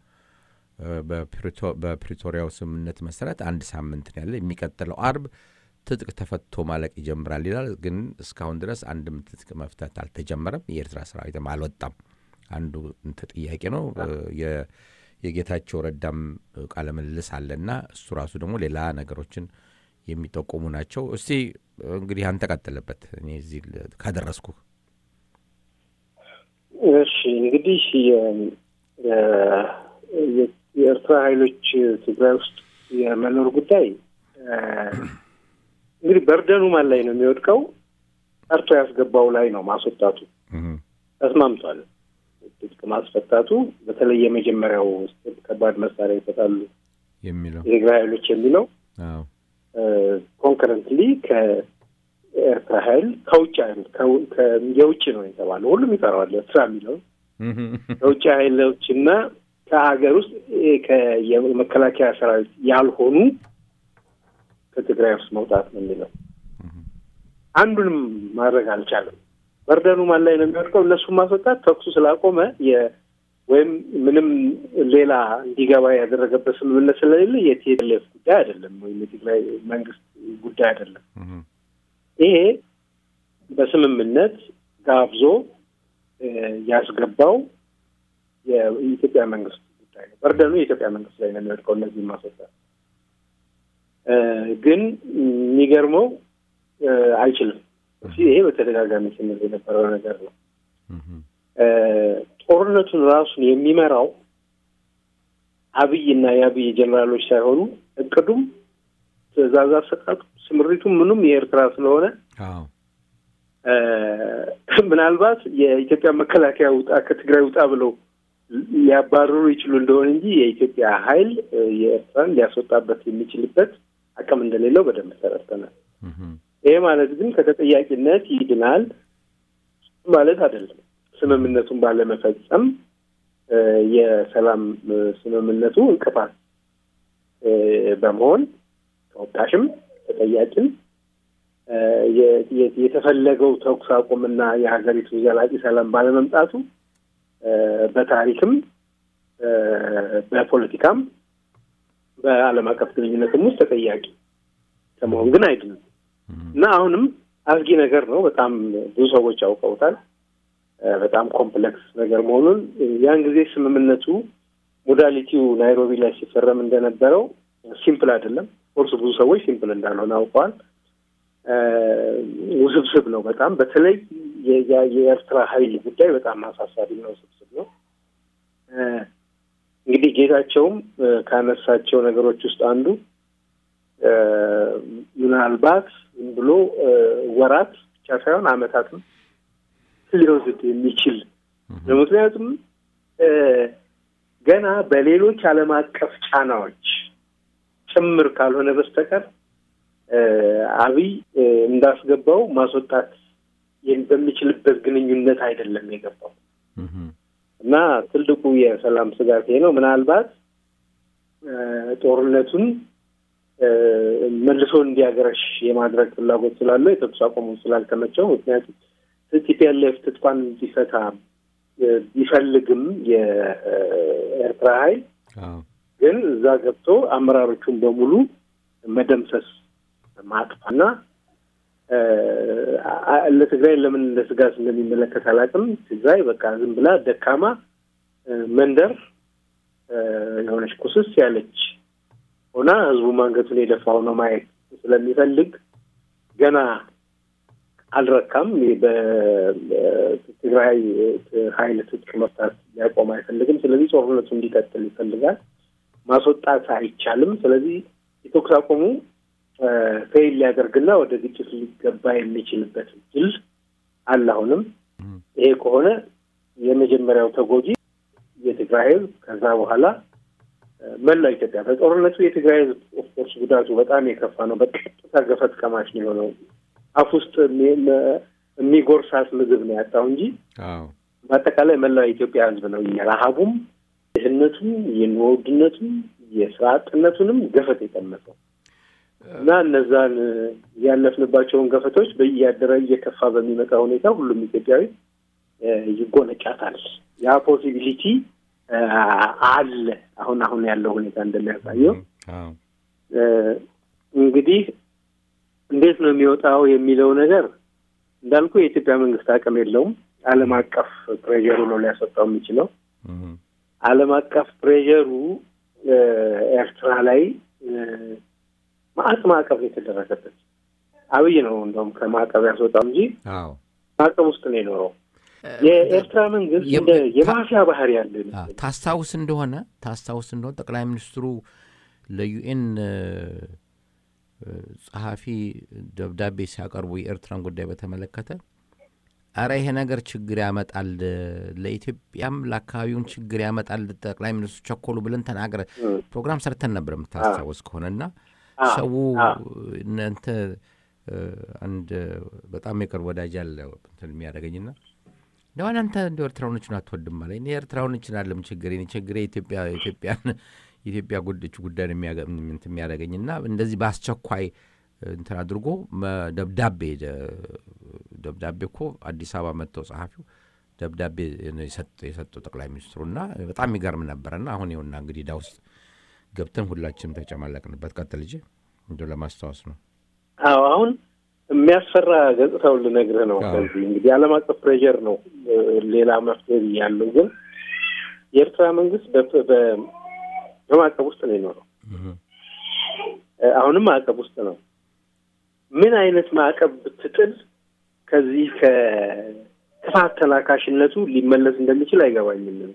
Speaker 2: በፕሪቶሪያው ስምምነት መሰረት አንድ ሳምንት ነው ያለ። የሚቀጥለው አርብ ትጥቅ ተፈቶ ማለቅ ይጀምራል ይላል። ግን እስካሁን ድረስ አንድም ትጥቅ መፍታት አልተጀመረም። የኤርትራ ሰራዊትም አልወጣም። አንዱ ጥያቄ ነው። የጌታቸው ረዳም ቃለ ምልልስ አለና እሱ ራሱ ደግሞ ሌላ ነገሮችን የሚጠቁሙ ናቸው። እስቲ እንግዲህ አንተ ቀጥልበት፣ እኔ እዚህ ካደረስኩ።
Speaker 3: እሺ እንግዲህ የኤርትራ ኃይሎች ትግራይ ውስጥ የመኖር ጉዳይ እንግዲህ በርደኑ ማን ላይ ነው የሚወድቀው? ጠርቶ ያስገባው ላይ ነው ማስወጣቱ። ተስማምቷል። ትጥቅ ማስፈታቱ በተለይ የመጀመሪያው ከባድ መሳሪያ ይሰጣሉ
Speaker 2: የሚለው
Speaker 3: የትግራይ ኃይሎች የሚለው ኮንከረንትሊ የኤርትራ ኃይል ከውጭ ኃይል የውጭ ነው የተባለው ሁሉም ይጠራዋል ኤርትራ የሚለውን ከውጭ ኃይሎች እና ከሀገር ውስጥ የመከላከያ ሰራዊት ያልሆኑ ከትግራይ ውስጥ መውጣት ነው የሚለው። አንዱንም ማድረግ አልቻለም። በርደኑ ማን ላይ ነው የሚወድቀው? እነሱን ማስወጣት ተኩሱ ስላቆመ ወይም ምንም ሌላ እንዲገባ ያደረገበት ስምምነት ስለሌለ የቲኤልኤፍ ጉዳይ አይደለም፣ ወይም የትግራይ መንግስት ጉዳይ አይደለም። ይሄ በስምምነት ጋብዞ ያስገባው የኢትዮጵያ መንግስት ጉዳይ ነው። በርደኑ የኢትዮጵያ መንግስት ላይ ነው የሚወድቀው እነዚህ ማስወጣት። ግን የሚገርመው አይችልም። ይሄ በተደጋጋሚ ስንል የነበረው ነገር ነው። ጦርነቱን ራሱን የሚመራው አብይ እና የአብይ ጀኔራሎች ሳይሆኑ እቅዱም፣ ትዕዛዝ አሰጣጡ፣ ስምሪቱም ምኑም የኤርትራ ስለሆነ ምናልባት የኢትዮጵያ መከላከያ ውጣ ከትግራይ ውጣ ብለው ሊያባርሩ ይችሉ እንደሆነ እንጂ የኢትዮጵያ ኃይል የኤርትራን ሊያስወጣበት የሚችልበት አቅም እንደሌለው በደንብ ተረድተናል። ይሄ ማለት ግን ከተጠያቂነት ይድናል ማለት አይደለም። ስምምነቱን ባለመፈጸም የሰላም ስምምነቱ እንቅፋት በመሆን ተወቃሽም ተጠያቂም የተፈለገው ተኩስ አቁምና የሀገሪቱ ዘላቂ ሰላም ባለመምጣቱ በታሪክም በፖለቲካም በዓለም አቀፍ ግንኙነትም ውስጥ ተጠያቂ ከመሆን ግን አይድንም እና አሁንም አስጊ ነገር ነው። በጣም ብዙ ሰዎች ያውቀውታል። በጣም ኮምፕሌክስ ነገር መሆኑን ያን ጊዜ ስምምነቱ ሞዳሊቲው ናይሮቢ ላይ ሲፈረም እንደነበረው ሲምፕል አይደለም። ኮርስ ብዙ ሰዎች ሲምፕል እንዳልሆነ አውቀዋል። ውስብስብ ነው በጣም በተለይ የኤርትራ ኃይል ጉዳይ በጣም አሳሳቢ ነው፣ ውስብስብ ነው። እንግዲህ ጌታቸውም ካነሳቸው ነገሮች ውስጥ አንዱ ምናልባት ዝም ብሎ ወራት ብቻ ሳይሆን ዓመታትም ሊወስድ የሚችል ነው። ምክንያቱም ገና በሌሎች ዓለም አቀፍ ጫናዎች ጭምር ካልሆነ በስተቀር አብይ እንዳስገባው ማስወጣት በሚችልበት ግንኙነት አይደለም የገባው እና ትልቁ የሰላም ስጋት ይሄ ነው። ምናልባት ጦርነቱን መልሶ እንዲያገረሽ የማድረግ ፍላጎት ስላለው የተኩስ አቁሙ ስላልተመቸው ምክንያቱም ቲፒኤልኤፍ ትጥቋን እንዲፈታ ቢፈልግም የኤርትራ ኃይል ግን እዛ ገብቶ አመራሮቹን በሙሉ መደምሰስ ማጥፋና ለትግራይ ለምን እንደ ስጋት እንደሚመለከት አላውቅም። ትግራይ በቃ ዝም ብላ ደካማ መንደር የሆነች ኩስስ ያለች ሆና ህዝቡ አንገቱን የደፋ ሆኖ ማየት ስለሚፈልግ ገና አልረካም። በትግራይ ኃይል ትጥቅ መፍታት ሊያቆም አይፈልግም። ስለዚህ ጦርነቱ እንዲቀጥል ይፈልጋል። ማስወጣት አይቻልም። ስለዚህ የተኩስ አቁሙ ፌይል ሊያደርግና ወደ ግጭት ሊገባ የሚችልበት እድል አለ። አሁንም ይሄ ከሆነ የመጀመሪያው ተጎጂ የትግራይ ህዝብ፣ ከዛ በኋላ መላው ኢትዮጵያ። በጦርነቱ የትግራይ ህዝብ ኦፍኮርስ ጉዳቱ በጣም የከፋ ነው። በቀጥታ ገፈት ቀማሽ ነው የሆነው። አፍ ውስጥ የሚጎርሳት ምግብ ነው ያጣው እንጂ በአጠቃላይ መላው የኢትዮጵያ ህዝብ ነው የረሀቡም፣ ድህነቱም፣ የኑሮ ውድነቱም፣ የስራ አጥነቱንም ገፈት የቀመሰው እና እነዛን ያለፍንባቸውን ገፈቶች በእያደረ እየከፋ በሚመጣ ሁኔታ ሁሉም ኢትዮጵያዊ ይጎነጫታል። ያ ፖሲቢሊቲ አለ። አሁን አሁን ያለው ሁኔታ እንደሚያሳየው እንግዲህ እንዴት ነው የሚወጣው የሚለው ነገር እንዳልኩ የኢትዮጵያ መንግስት አቅም የለውም። ዓለም አቀፍ ፕሬዠሩ ነው ሊያስወጣው የሚችለው። ዓለም አቀፍ ፕሬዠሩ ኤርትራ ላይ ማዕት ማዕቀብ የተደረገበት አብይ ነው እንደውም ከማዕቀብ ያስወጣው እንጂ ማዕቀብ ውስጥ ነው የኖረው። የኤርትራ መንግስት እንደ የማፊያ ባህር ያለ
Speaker 2: ታስታውስ እንደሆነ ታስታውስ እንደሆነ ጠቅላይ ሚኒስትሩ ለዩኤን ጸሐፊ ደብዳቤ ሲያቀርቡ የኤርትራን ጉዳይ በተመለከተ አረ ይሄ ነገር ችግር ያመጣል፣ ለኢትዮጵያም ለአካባቢውን ችግር ያመጣል፣ ጠቅላይ ሚኒስትሩ ቸኮሉ ብለን ተናገረ። ፕሮግራም ሰርተን ነበር የምታስታወስ ከሆነና ሰው እናንተ አንድ በጣም የቅርብ ወዳጅ አለ እንትን የሚያደርገኝና እንደዋን አንተ እንደ ኤርትራውያኖችን አትወድም አለ። እኔ ኤርትራውያኖችን አለም ችግር ችግር ኢትዮጵያ ኢትዮጵያን የኢትዮጵያ ጉዳዮች ጉዳይ ነው እንትን የሚያደርገኝ እና እንደዚህ በአስቸኳይ እንትን አድርጎ ደብዳቤ ደብዳቤ እኮ አዲስ አበባ መጥተው ጸሐፊው ደብዳቤ የሰጡ ጠቅላይ ሚኒስትሩ እና በጣም የሚገርም ነበረና አሁን ይኸውና እንግዲህ ዳ ውስጥ ገብተን ሁላችንም ተጨማለቅንበት። ቀጥል ልጄ እንደ ለማስታወስ ነው።
Speaker 3: አዎ አሁን የሚያስፈራ ገጽታውን ልነግርህ ነው። ከዚህ እንግዲህ ዓለም አቀፍ ፕሬዠር ነው ሌላ መፍትሄ ያለው ግን የኤርትራ መንግስት በማዕቀብ ውስጥ ነው የኖረው። አሁንም ማዕቀብ ውስጥ ነው። ምን አይነት ማዕቀብ ብትጥል ከዚህ ከክፋት ተላካሽነቱ ሊመለስ እንደሚችል አይገባኝም።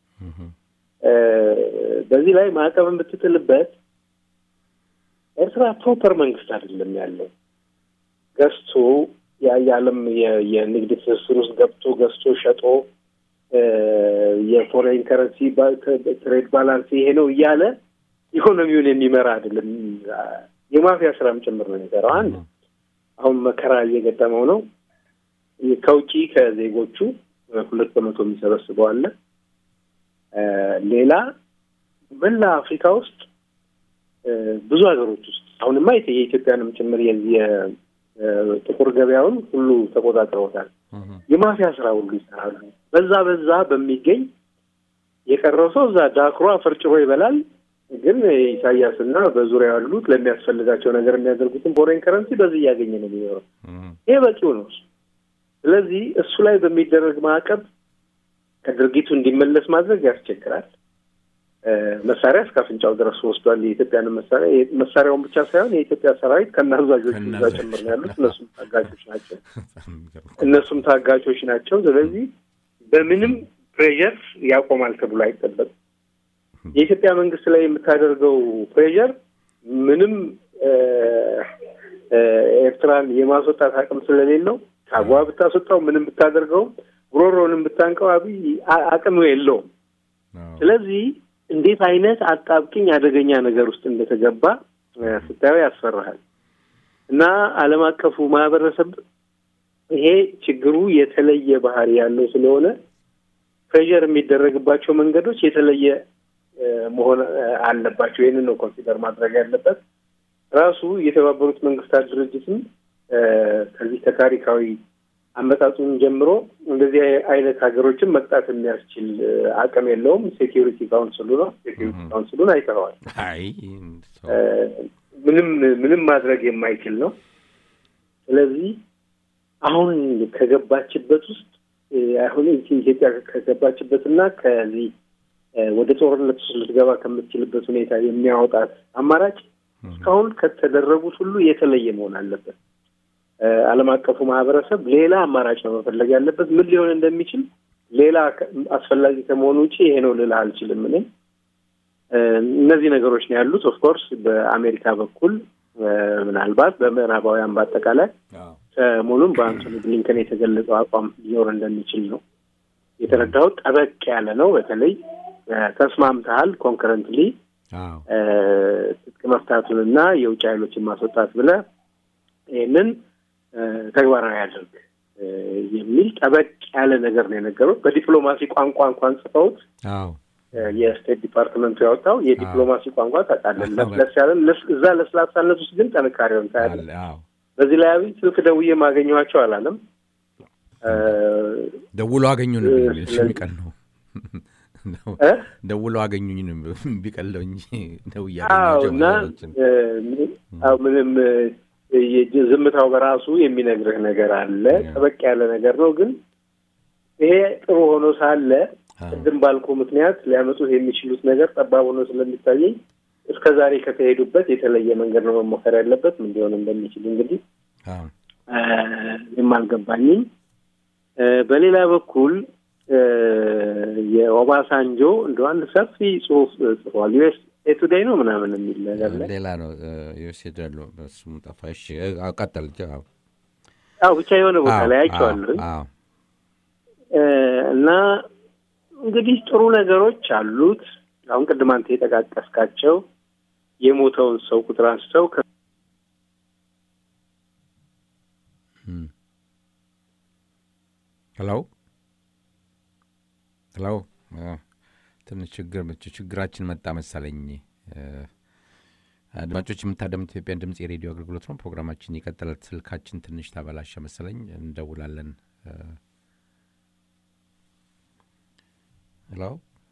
Speaker 3: በዚህ ላይ ማዕቀብን ብትጥልበት ኤርትራ ፕሮፐር መንግስት አይደለም ያለው ገዝቶ የዓለም የንግድ ትስስር ውስጥ ገብቶ ገዝቶ ሸጦ የፎሬን ከረንሲ ትሬድ ባላንስ ይሄ ነው እያለ ኢኮኖሚውን የሚመራ አይደለም። የማፊያ ስራም ጭምር ነው የሚሰራው። አንድ አሁን መከራ እየገጠመው ነው። ከውጪ ከዜጎቹ ሁለት በመቶ የሚሰበስበው አለ። ሌላ መላ አፍሪካ ውስጥ ብዙ ሀገሮች ውስጥ አሁንማ የኢትዮጵያንም ጭምር የዚህ ጥቁር ገበያውን ሁሉ ተቆጣጥረውታል። የማፊያ ስራ ሁሉ ይሰራሉ። በዛ በዛ በሚገኝ የቀረው ሰው እዛ ዳክሮ አፈርጭሮ ይበላል። ግን ኢሳያስና በዙሪያ ያሉት ለሚያስፈልጋቸው ነገር የሚያደርጉትን ፎሬን ከረንሲ በዚህ እያገኘ ነው የሚኖረው። ይሄ በቂው ነው። ስለዚህ እሱ ላይ በሚደረግ ማዕቀብ ከድርጊቱ እንዲመለስ ማድረግ ያስቸግራል። መሳሪያ እስከ አፍንጫው ድረስ ወስዷል። የኢትዮጵያን መሳሪያ መሳሪያውን ብቻ ሳይሆን የኢትዮጵያ ሰራዊት ከናዛዦቹ እዛ ጭምር ነው ያሉት። እነሱም ታጋቾች ናቸው። እነሱም ታጋቾች ናቸው። ስለዚህ በምንም ፕሬዠር ያቆማል ተብሎ አይጠበቅም። የኢትዮጵያ መንግስት ላይ የምታደርገው ፕሬዠር ምንም ኤርትራን የማስወጣት አቅም ስለሌለው ከአጓ ብታስወጣው ምንም ብታደርገው ጉሮሮንም ብታንቀው አብይ አቅም የለውም። ስለዚህ እንዴት አይነት አጣብቅኝ አደገኛ ነገር ውስጥ እንደተገባ ስታየው ያስፈራሃል። እና ዓለም አቀፉ ማህበረሰብ ይሄ ችግሩ የተለየ ባህሪ ያለው ስለሆነ ፕሬዠር የሚደረግባቸው መንገዶች የተለየ መሆን አለባቸው። ይህንን ነው ኮንሲደር ማድረግ ያለበት። ራሱ የተባበሩት መንግስታት ድርጅትም ከዚህ ከታሪካዊ አመጣጡን ጀምሮ እንደዚህ አይነት ሀገሮችን መቅጣት የሚያስችል አቅም የለውም። ሴኪሪቲ ካውንስሉ ነው። ሴኪሪቲ ካውንስሉን አይተኸዋል። ምንም ምንም ማድረግ የማይችል ነው። ስለዚህ አሁን ከገባችበት ውስጥ አሁን ኢትዮጵያ ከገባችበትና ከዚህ ወደ ጦርነት ውስጥ ልትገባ ከምትችልበት ሁኔታ የሚያወጣት አማራጭ እስካሁን ከተደረጉት ሁሉ የተለየ መሆን አለበት። ዓለም አቀፉ ማህበረሰብ ሌላ አማራጭ ነው መፈለግ ያለበት። ምን ሊሆን እንደሚችል ሌላ አስፈላጊ ከመሆኑ ውጭ ይሄ ነው ልልህ አልችልም። እኔ እነዚህ ነገሮች ነው ያሉት። ኦፍኮርስ በአሜሪካ በኩል ምናልባት በምዕራባውያን በአጠቃላይ ሰሞኑን በአንቶኒ ብሊንከን የተገለጸው አቋም ሊኖር እንደሚችል ነው የተረዳሁት። ጠበቅ ያለ ነው። በተለይ ተስማምተሃል ኮንከረንትሊ ትጥቅ መፍታቱንና የውጭ ኃይሎችን ማስወጣት ብለህ ይህንን ተግባራዊ ያደርግ የሚል ጠበቅ ያለ ነገር ነው የነገሩት። በዲፕሎማሲ ቋንቋ እንኳን ጽፈውት የስቴት ዲፓርትመንቱ ያወጣው የዲፕሎማሲ ቋንቋ ታውቃለህ፣ ለስለስ ያለ እዛ ለስላሳነት ውስጥ ግን ጥንካሬውን ታያለህ። በዚህ ላይ አብይ ስልክ ደውዬ ማገኘኋቸው አላለም።
Speaker 2: ደውሎ አገኙን የሚቀል ነው ደውሎ አገኙኝ ቢቀለው እንጂ ደውያቸው
Speaker 3: እና ምንም ዝምታው በራሱ የሚነግርህ ነገር አለ። ጠበቅ ያለ ነገር ነው። ግን ይሄ ጥሩ ሆኖ ሳለ ቅድም ባልኩ ምክንያት ሊያመጡት የሚችሉት ነገር ጠባብ ሆኖ ስለሚታየኝ እስከ ዛሬ ከተሄዱበት የተለየ መንገድ ነው መሞከር ያለበት። ምን ሊሆን እንደሚችል እንግዲህ የማልገባኝም። በሌላ በኩል የኦባሳንጆ እንደ አንድ ሰፊ ጽሁፍ ጽፏል። ዩኤስ ቱዴይ ነው ምናምን የሚል ነገር ላይ
Speaker 2: ሌላ ነው ዩኤስ ሄዳሉ በሱም ጠፋሽ ቀጠል
Speaker 3: አዎ ብቻ የሆነ ቦታ ላይ አይቼዋለሁ እና እንግዲህ ጥሩ ነገሮች አሉት። አሁን ቅድም አንተ የጠቃቀስካቸው የሞተውን ሰው ቁጥር አንስተው
Speaker 2: ሄሎ ሄሎ ትንሽ ችግር ችግራችን መጣ መሰለኝ። አድማጮች የምታደምት ኢትዮጵያን ድምፅ የሬዲዮ አገልግሎት ነው። ፕሮግራማችን ይቀጥላል። ስልካችን ትንሽ ተበላሸ መሰለኝ፣ እንደውላለን። ሄሎ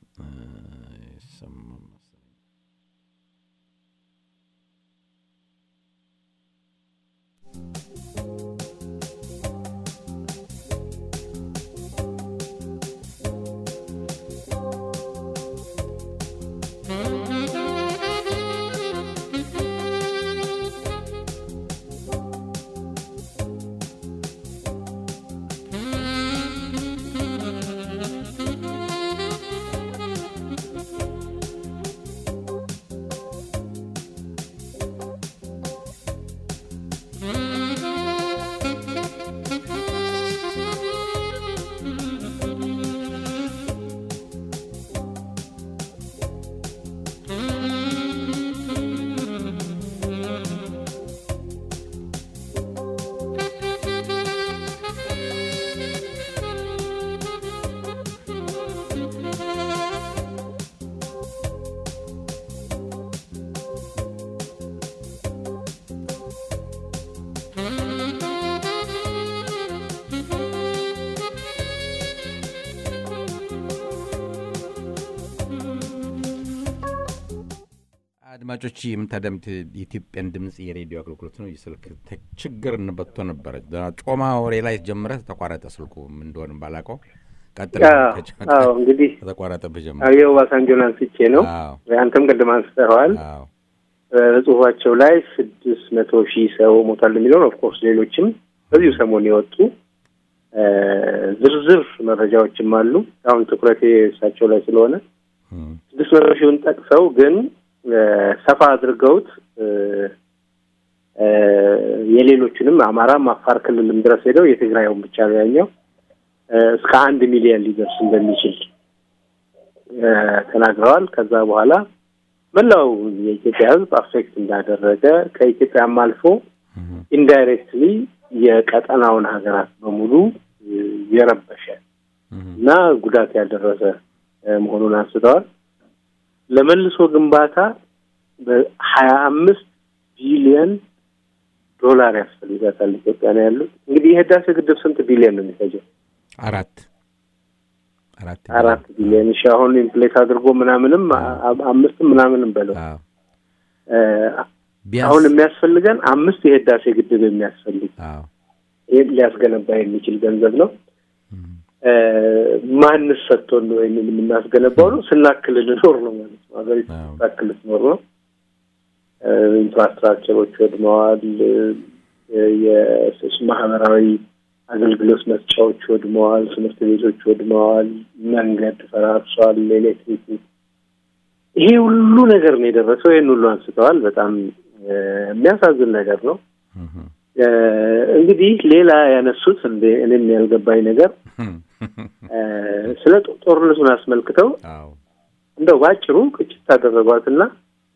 Speaker 2: አድማጮች የምታደምት የኢትዮጵያን ድምፅ የሬዲዮ አገልግሎት ነው። የስልክ ችግር እንበቶ ነበረ። ጮማ ወሬ ላይ ጀምረ ተቋረጠ ስልኩ እንደሆነ ባላቀው ቀጥል።
Speaker 3: እንግዲህ
Speaker 2: ተቋረጠብህ ጀምረ
Speaker 3: የኦባሳንጆን አንስቼ ነው። አንተም ቅድም አንስተኸዋል። በጽሁፋቸው ላይ ስድስት መቶ ሺህ ሰው ሞታል የሚለውን ኦፍኮርስ ሌሎችም በዚሁ ሰሞን የወጡ ዝርዝር መረጃዎችም አሉ። አሁን ትኩረቴ እሳቸው ላይ ስለሆነ ስድስት መቶ ሺውን ጠቅሰው ግን ሰፋ አድርገውት የሌሎቹንም አማራም አፋር ክልልም ድረስ ሄደው የትግራዩን ብቻ ነው ያኛው እስከ አንድ ሚሊዮን ሊደርስ እንደሚችል ተናግረዋል። ከዛ በኋላ መላው የኢትዮጵያ ሕዝብ አፌክት እንዳደረገ ከኢትዮጵያም አልፎ ኢንዳይሬክትሊ የቀጠናውን ሀገራት በሙሉ የረበሸ እና ጉዳት ያደረሰ መሆኑን አንስተዋል። ለመልሶ ግንባታ በሀያ አምስት ቢሊዮን ዶላር ያስፈልጋታል ኢትዮጵያ ነው ያሉት። እንግዲህ የህዳሴ ግድብ ስንት ቢሊዮን ነው የሚፈጀው?
Speaker 2: አራት
Speaker 3: አራት ቢሊዮን። እሺ አሁን ኢንፍሌት አድርጎ ምናምንም አምስትም ምናምንም በለው አሁን የሚያስፈልገን አምስት የህዳሴ ግድብ የሚያስፈልግ ይህን ሊያስገነባ የሚችል ገንዘብ ነው። ማንስ ሰጥቶን ነው ወይም የምናስገነባው ነው? ስናክል ልኖር ነው ማለት ነው። ሀገሪቱ ስናክል ልትኖር ነው። ኢንፍራስትራክቸሮች ወድመዋል። የማህበራዊ አገልግሎት መስጫዎች ወድመዋል። ትምህርት ቤቶች ወድመዋል። መንገድ ፈራርሷል። ኤሌክትሪክ ይሄ ሁሉ ነገር ነው የደረሰው። ይህን ሁሉ አንስተዋል። በጣም የሚያሳዝን ነገር ነው። እንግዲህ ሌላ ያነሱት እንደ እኔም ያልገባኝ ነገር ስለ ጦርነቱን አስመልክተው እንደው ባጭሩ ቅጭት ታደረጓትና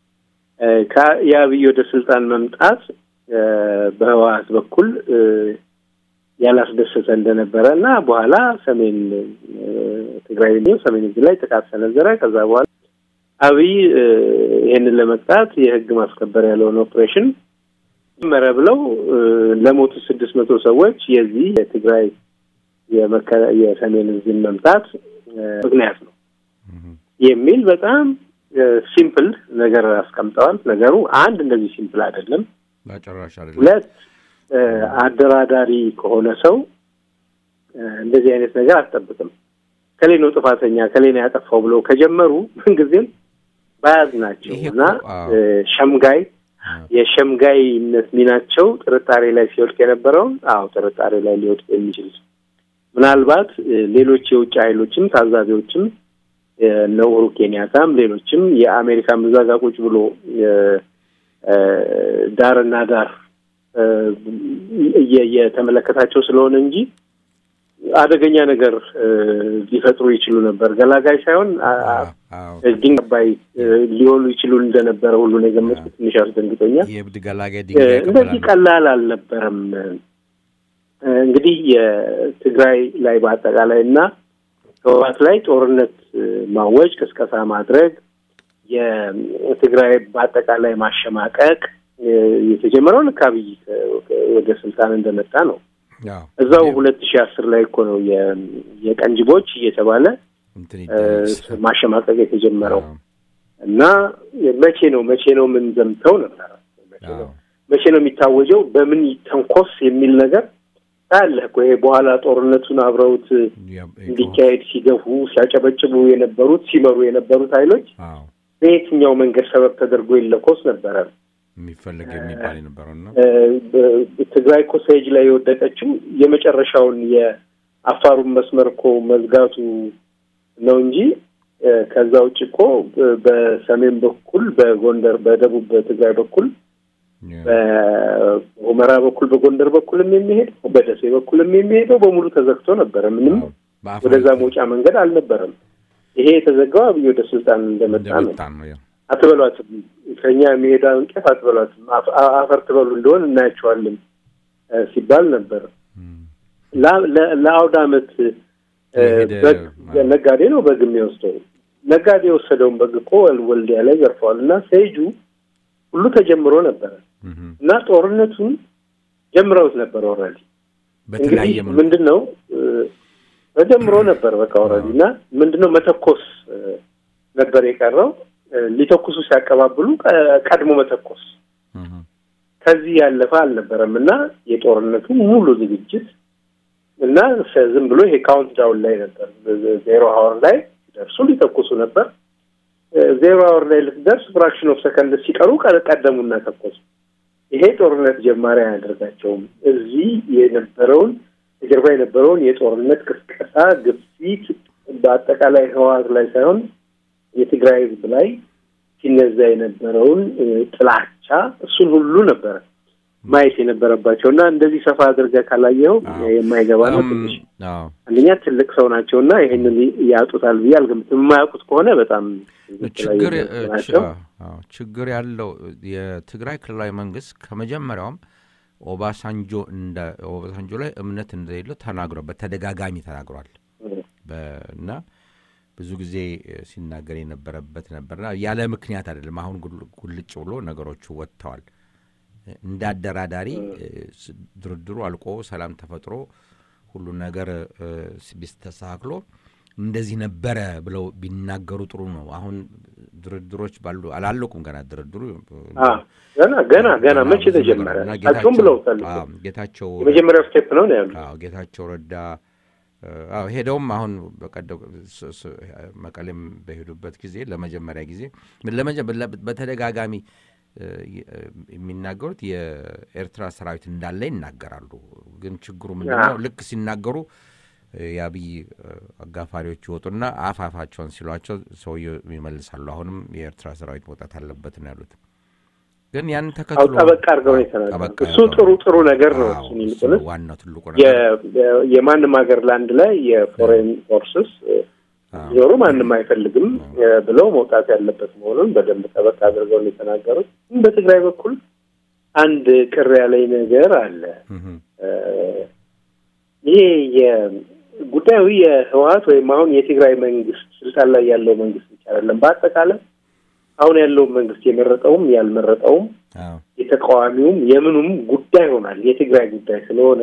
Speaker 3: የአብይ ወደ ስልጣን መምጣት በህወሓት በኩል ያላስደሰተ እንደነበረ እና በኋላ ሰሜን ትግራይ ሰሜን እዝ ላይ ጥቃት ሰነዘረ። ከዛ በኋላ አብይ ይሄንን ለመቅጣት የህግ ማስከበር ያለውን ኦፕሬሽን መረ ብለው ለሞቱ ስድስት መቶ ሰዎች የዚህ የትግራይ የሰሜን እዝን መምጣት ምክንያት ነው የሚል በጣም ሲምፕል ነገር አስቀምጠዋል። ነገሩ አንድ እንደዚህ ሲምፕል አይደለም። ሁለት አደራዳሪ ከሆነ ሰው እንደዚህ አይነት ነገር አትጠብቅም። ከሌ ነው ጥፋተኛ ከሌ ነው ያጠፋው ብለው ከጀመሩ ምንጊዜም ባያዝ ናቸው እና ሸምጋይ የሸምጋይነት ሚናቸው ጥርጣሬ ላይ ሲወድቅ የነበረውን አዎ ጥርጣሬ ላይ ሊወድቅ የሚችል ምናልባት ሌሎች የውጭ ኃይሎችም ታዛቢዎችም እነ ኡሁሩ ኬንያታም ሌሎችም የአሜሪካ ምዛጋ ቁጭ ብሎ ዳርና ዳር እየተመለከታቸው ስለሆነ እንጂ አደገኛ ነገር ሊፈጥሩ ይችሉ ነበር። ገላጋይ ሳይሆን ድንጋይ ሊሆኑ ይችሉ እንደነበረ ሁሉ ነው የገመጽኩት። ትንሽ አስደንግጦኛል።
Speaker 2: የእብድ ገላጋይ
Speaker 3: እንደዚህ ቀላል አልነበረም እንግዲህ የትግራይ ላይ በአጠቃላይ እና ህወሓት ላይ ጦርነት ማወጅ፣ ቅስቀሳ ማድረግ፣ የትግራይ በአጠቃላይ ማሸማቀቅ የተጀመረው ልክ አብይ ወደ ስልጣን እንደመጣ ነው። እዛው ሁለት ሺህ አስር ላይ እኮ ነው የቀንጅቦች እየተባለ ማሸማቀቅ የተጀመረው እና መቼ ነው መቼ ነው የምንዘምተው ነበር መቼ ነው የሚታወጀው በምን ተንኮስ የሚል ነገር ታያለህ እኮ ይሄ በኋላ ጦርነቱን አብረውት እንዲካሄድ ሲገፉ ሲያጨበጭቡ የነበሩት ሲመሩ የነበሩት ኃይሎች በየትኛው መንገድ ሰበብ ተደርጎ ይለኮስ ነበረ
Speaker 2: የሚፈለግ የሚባል የነበረው ነው።
Speaker 3: ትግራይ እኮ ሰጅ ላይ የወደቀችው የመጨረሻውን የአፋሩን መስመር እኮ መዝጋቱ ነው እንጂ ከዛ ውጭ እኮ በሰሜን በኩል በጎንደር በደቡብ በትግራይ በኩል በሁመራ በኩል በጎንደር በኩልም የሚሄደው በደሴ በኩልም የሚሄደው በሙሉ ተዘግቶ ነበረ። ምንም ወደዛ መውጫ መንገድ አልነበረም። ይሄ የተዘጋው አብይ ወደ ስልጣን እንደመጣ ነው። አትበሏትም፣ ከኛ የሚሄዳ እንቄፍ አትበሏትም፣ አፈር ትበሉ እንደሆን እናያቸዋለን ሲባል ነበር። ለአውደ ዓመት በግ ነጋዴ ነው በግ የሚወስደው። ነጋዴ የወሰደውን በግ እኮ ወልዲያ ላይ ዘርፈዋል እና ሰይጁ ሁሉ ተጀምሮ ነበረ እና ጦርነቱን ጀምረውት ነበር። ኦልሬዲ እንግዲህ ምንድን ነው ተጀምሮ ነበር በቃ ኦልሬዲ እና ምንድን ነው መተኮስ ነበር የቀረው። ሊተኩሱ ሲያቀባብሉ ቀድሞ መተኮስ ከዚህ ያለፈ አልነበረም እና የጦርነቱ ሙሉ ዝግጅት እና ዝም ብሎ ይሄ ካውንት ዳውን ላይ ነበር። ዜሮ ሀወር ላይ ሲደርሱ ሊተኩሱ ነበር። ዜሮ ሀወር ላይ ልትደርስ ፍራክሽን ኦፍ ሰከንድ ሲቀሩ ቀደሙና ተኮሱ። ይሄ ጦርነት ጀማሪ አያደርጋቸውም። እዚህ የነበረውን የጀርባ የነበረውን የጦርነት ቅስቀሳ፣ ግፊት በአጠቃላይ ህወሓት ላይ ሳይሆን የትግራይ ህዝብ ላይ ሲነዛ የነበረውን ጥላቻ እሱን ሁሉ ነበረ ማየት የነበረባቸው እና እንደዚህ ሰፋ አድርገህ ካላየኸው የማይገባ ነው። ትንሽ አንደኛ ትልቅ ሰው ናቸው እና ይህንን ያጡታል ብዬ አልገምትም። የማያውቁት ከሆነ በጣም
Speaker 2: ችግር ያለው የትግራይ ክልላዊ መንግስት ከመጀመሪያውም ኦባሳንጆ እንደ ኦባሳንጆ ላይ እምነት እንደሌለው ተናግሯል። በተደጋጋሚ ተናግሯል እና ብዙ ጊዜ ሲናገር የነበረበት ነበርና ያለ ምክንያት አይደለም። አሁን ጉልጭ ብሎ ነገሮቹ ወጥተዋል። እንደ አደራዳሪ ድርድሩ አልቆ ሰላም ተፈጥሮ ሁሉ ነገር ቢስተካክሎ እንደዚህ ነበረ ብለው ቢናገሩ ጥሩ ነው። አሁን ድርድሮች ባሉ አላለቁም ገና ድርድሩ
Speaker 3: ገና ገና ገና መቼ ተጀመረ? እሳቸውም ብለውታል።
Speaker 2: ጌታቸው
Speaker 3: የመጀመሪያው ስቴፕ ነው ነው ያሉት።
Speaker 2: ጌታቸው ረዳ ሄደውም አሁን በቀደው መቀሌም በሄዱበት ጊዜ ለመጀመሪያ ጊዜ በተደጋጋሚ የሚናገሩት የኤርትራ ሰራዊት እንዳለ ይናገራሉ። ግን ችግሩ ምንድነው? ልክ ሲናገሩ የአብይ አጋፋሪዎች ይወጡና አፍ አፋቸውን ሲሏቸው ሰውየው ይመልሳሉ። አሁንም የኤርትራ ሰራዊት መውጣት አለበት ነው ያሉት። ግን ያን ተከትሎ
Speaker 3: ጠበቃ አድርገው ነው የተናገሩት። እሱ ጥሩ ጥሩ ነገር ነው። እሱን ይልቁንስ
Speaker 2: ዋናው ትልቁ
Speaker 3: የማንም ሀገር ላንድ ላይ የፎሬን ፎርስስ ዞሩ ማንም አይፈልግም ብለው መውጣት ያለበት መሆኑን በደንብ ጠበቅ አድርገው ነው የተናገሩት። በትግራይ በኩል አንድ ቅር ያለኝ ነገር አለ። ይሄ ጉዳዩ የህወሓት ወይም አሁን የትግራይ መንግስት ስልጣን ላይ ያለው መንግስት ብቻ አይደለም። በአጠቃላይ አሁን ያለውን መንግስት የመረጠውም ያልመረጠውም የተቃዋሚውም የምኑም ጉዳይ ሆናል። የትግራይ ጉዳይ ስለሆነ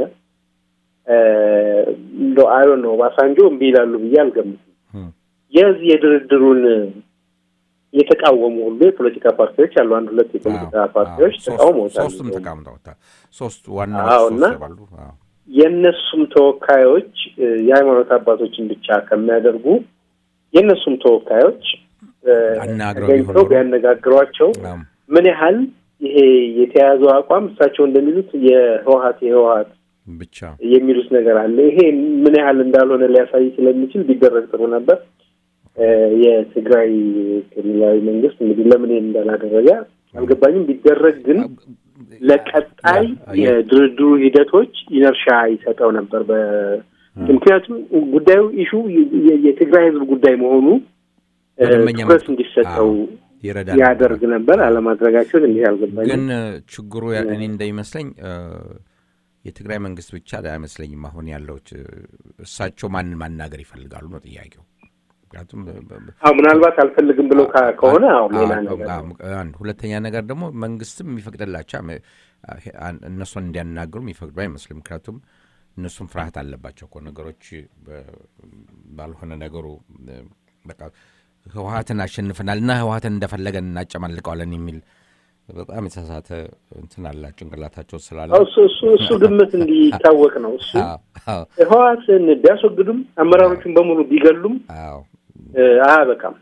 Speaker 3: እንደ አይ ነው ባሳንጆ እምቢ ይላሉ ብዬ አልገምትም። የዚህ የድርድሩን የተቃወሙ ሁሉ የፖለቲካ ፓርቲዎች አሉ። አንድ ሁለት የፖለቲካ ፓርቲዎች ተቃውሞታል።
Speaker 2: ሶስቱም ተቃውመውታል። ሶስት ዋና
Speaker 3: እና የእነሱም ተወካዮች የሃይማኖት አባቶችን ብቻ ከሚያደርጉ የእነሱም ተወካዮች ተገኝተው ቢያነጋግሯቸው ምን ያህል ይሄ የተያዘው አቋም እሳቸው እንደሚሉት የህወሀት የህወሀት
Speaker 2: ብቻ
Speaker 3: የሚሉት ነገር አለ። ይሄ ምን ያህል እንዳልሆነ ሊያሳይ ስለሚችል ቢደረግ ጥሩ ነበር። የትግራይ ክልላዊ መንግስት እንግዲህ ለምን ይሄን እንዳላደረገ አልገባኝም። ቢደረግ ግን ለቀጣይ የድርድሩ ሂደቶች ኢነርሻ ይሰጠው ነበር። ምክንያቱም ጉዳዩ ኢሹ የትግራይ ህዝብ ጉዳይ መሆኑ ትኩረት እንዲሰጠው ያደርግ ነበር። አለማድረጋቸው እንዲህ አልገባኝም።
Speaker 2: ግን ችግሩ እኔ እንደሚመስለኝ የትግራይ መንግስት ብቻ አይመስለኝም አሁን ያለው እሳቸው ማንን ማናገር ይፈልጋሉ ነው ጥያቄው። ምክንያቱም
Speaker 3: ምናልባት አልፈልግም ብለው ከሆነ ሌላ ነገር
Speaker 2: አንድ ሁለተኛ ነገር ደግሞ መንግስትም የሚፈቅድላቸው እነሱን እንዲያናግሩ የሚፈቅዱ አይመስልም። ምክንያቱም እነሱም ፍርሃት አለባቸው እኮ ነገሮች ባልሆነ ነገሩ በቃ ህወሀትን አሸንፈናል እና ህወሀትን እንደፈለገን እናጨማልቀዋለን የሚል በጣም የተሳሳተ እንትን አላ ጭንቅላታቸው ስላለ
Speaker 3: እሱ ግምት እንዲታወቅ ነው። እሱ ህወሀትን ቢያስወግዱም አመራሮቹን በሙሉ ቢገሉም አያበቃም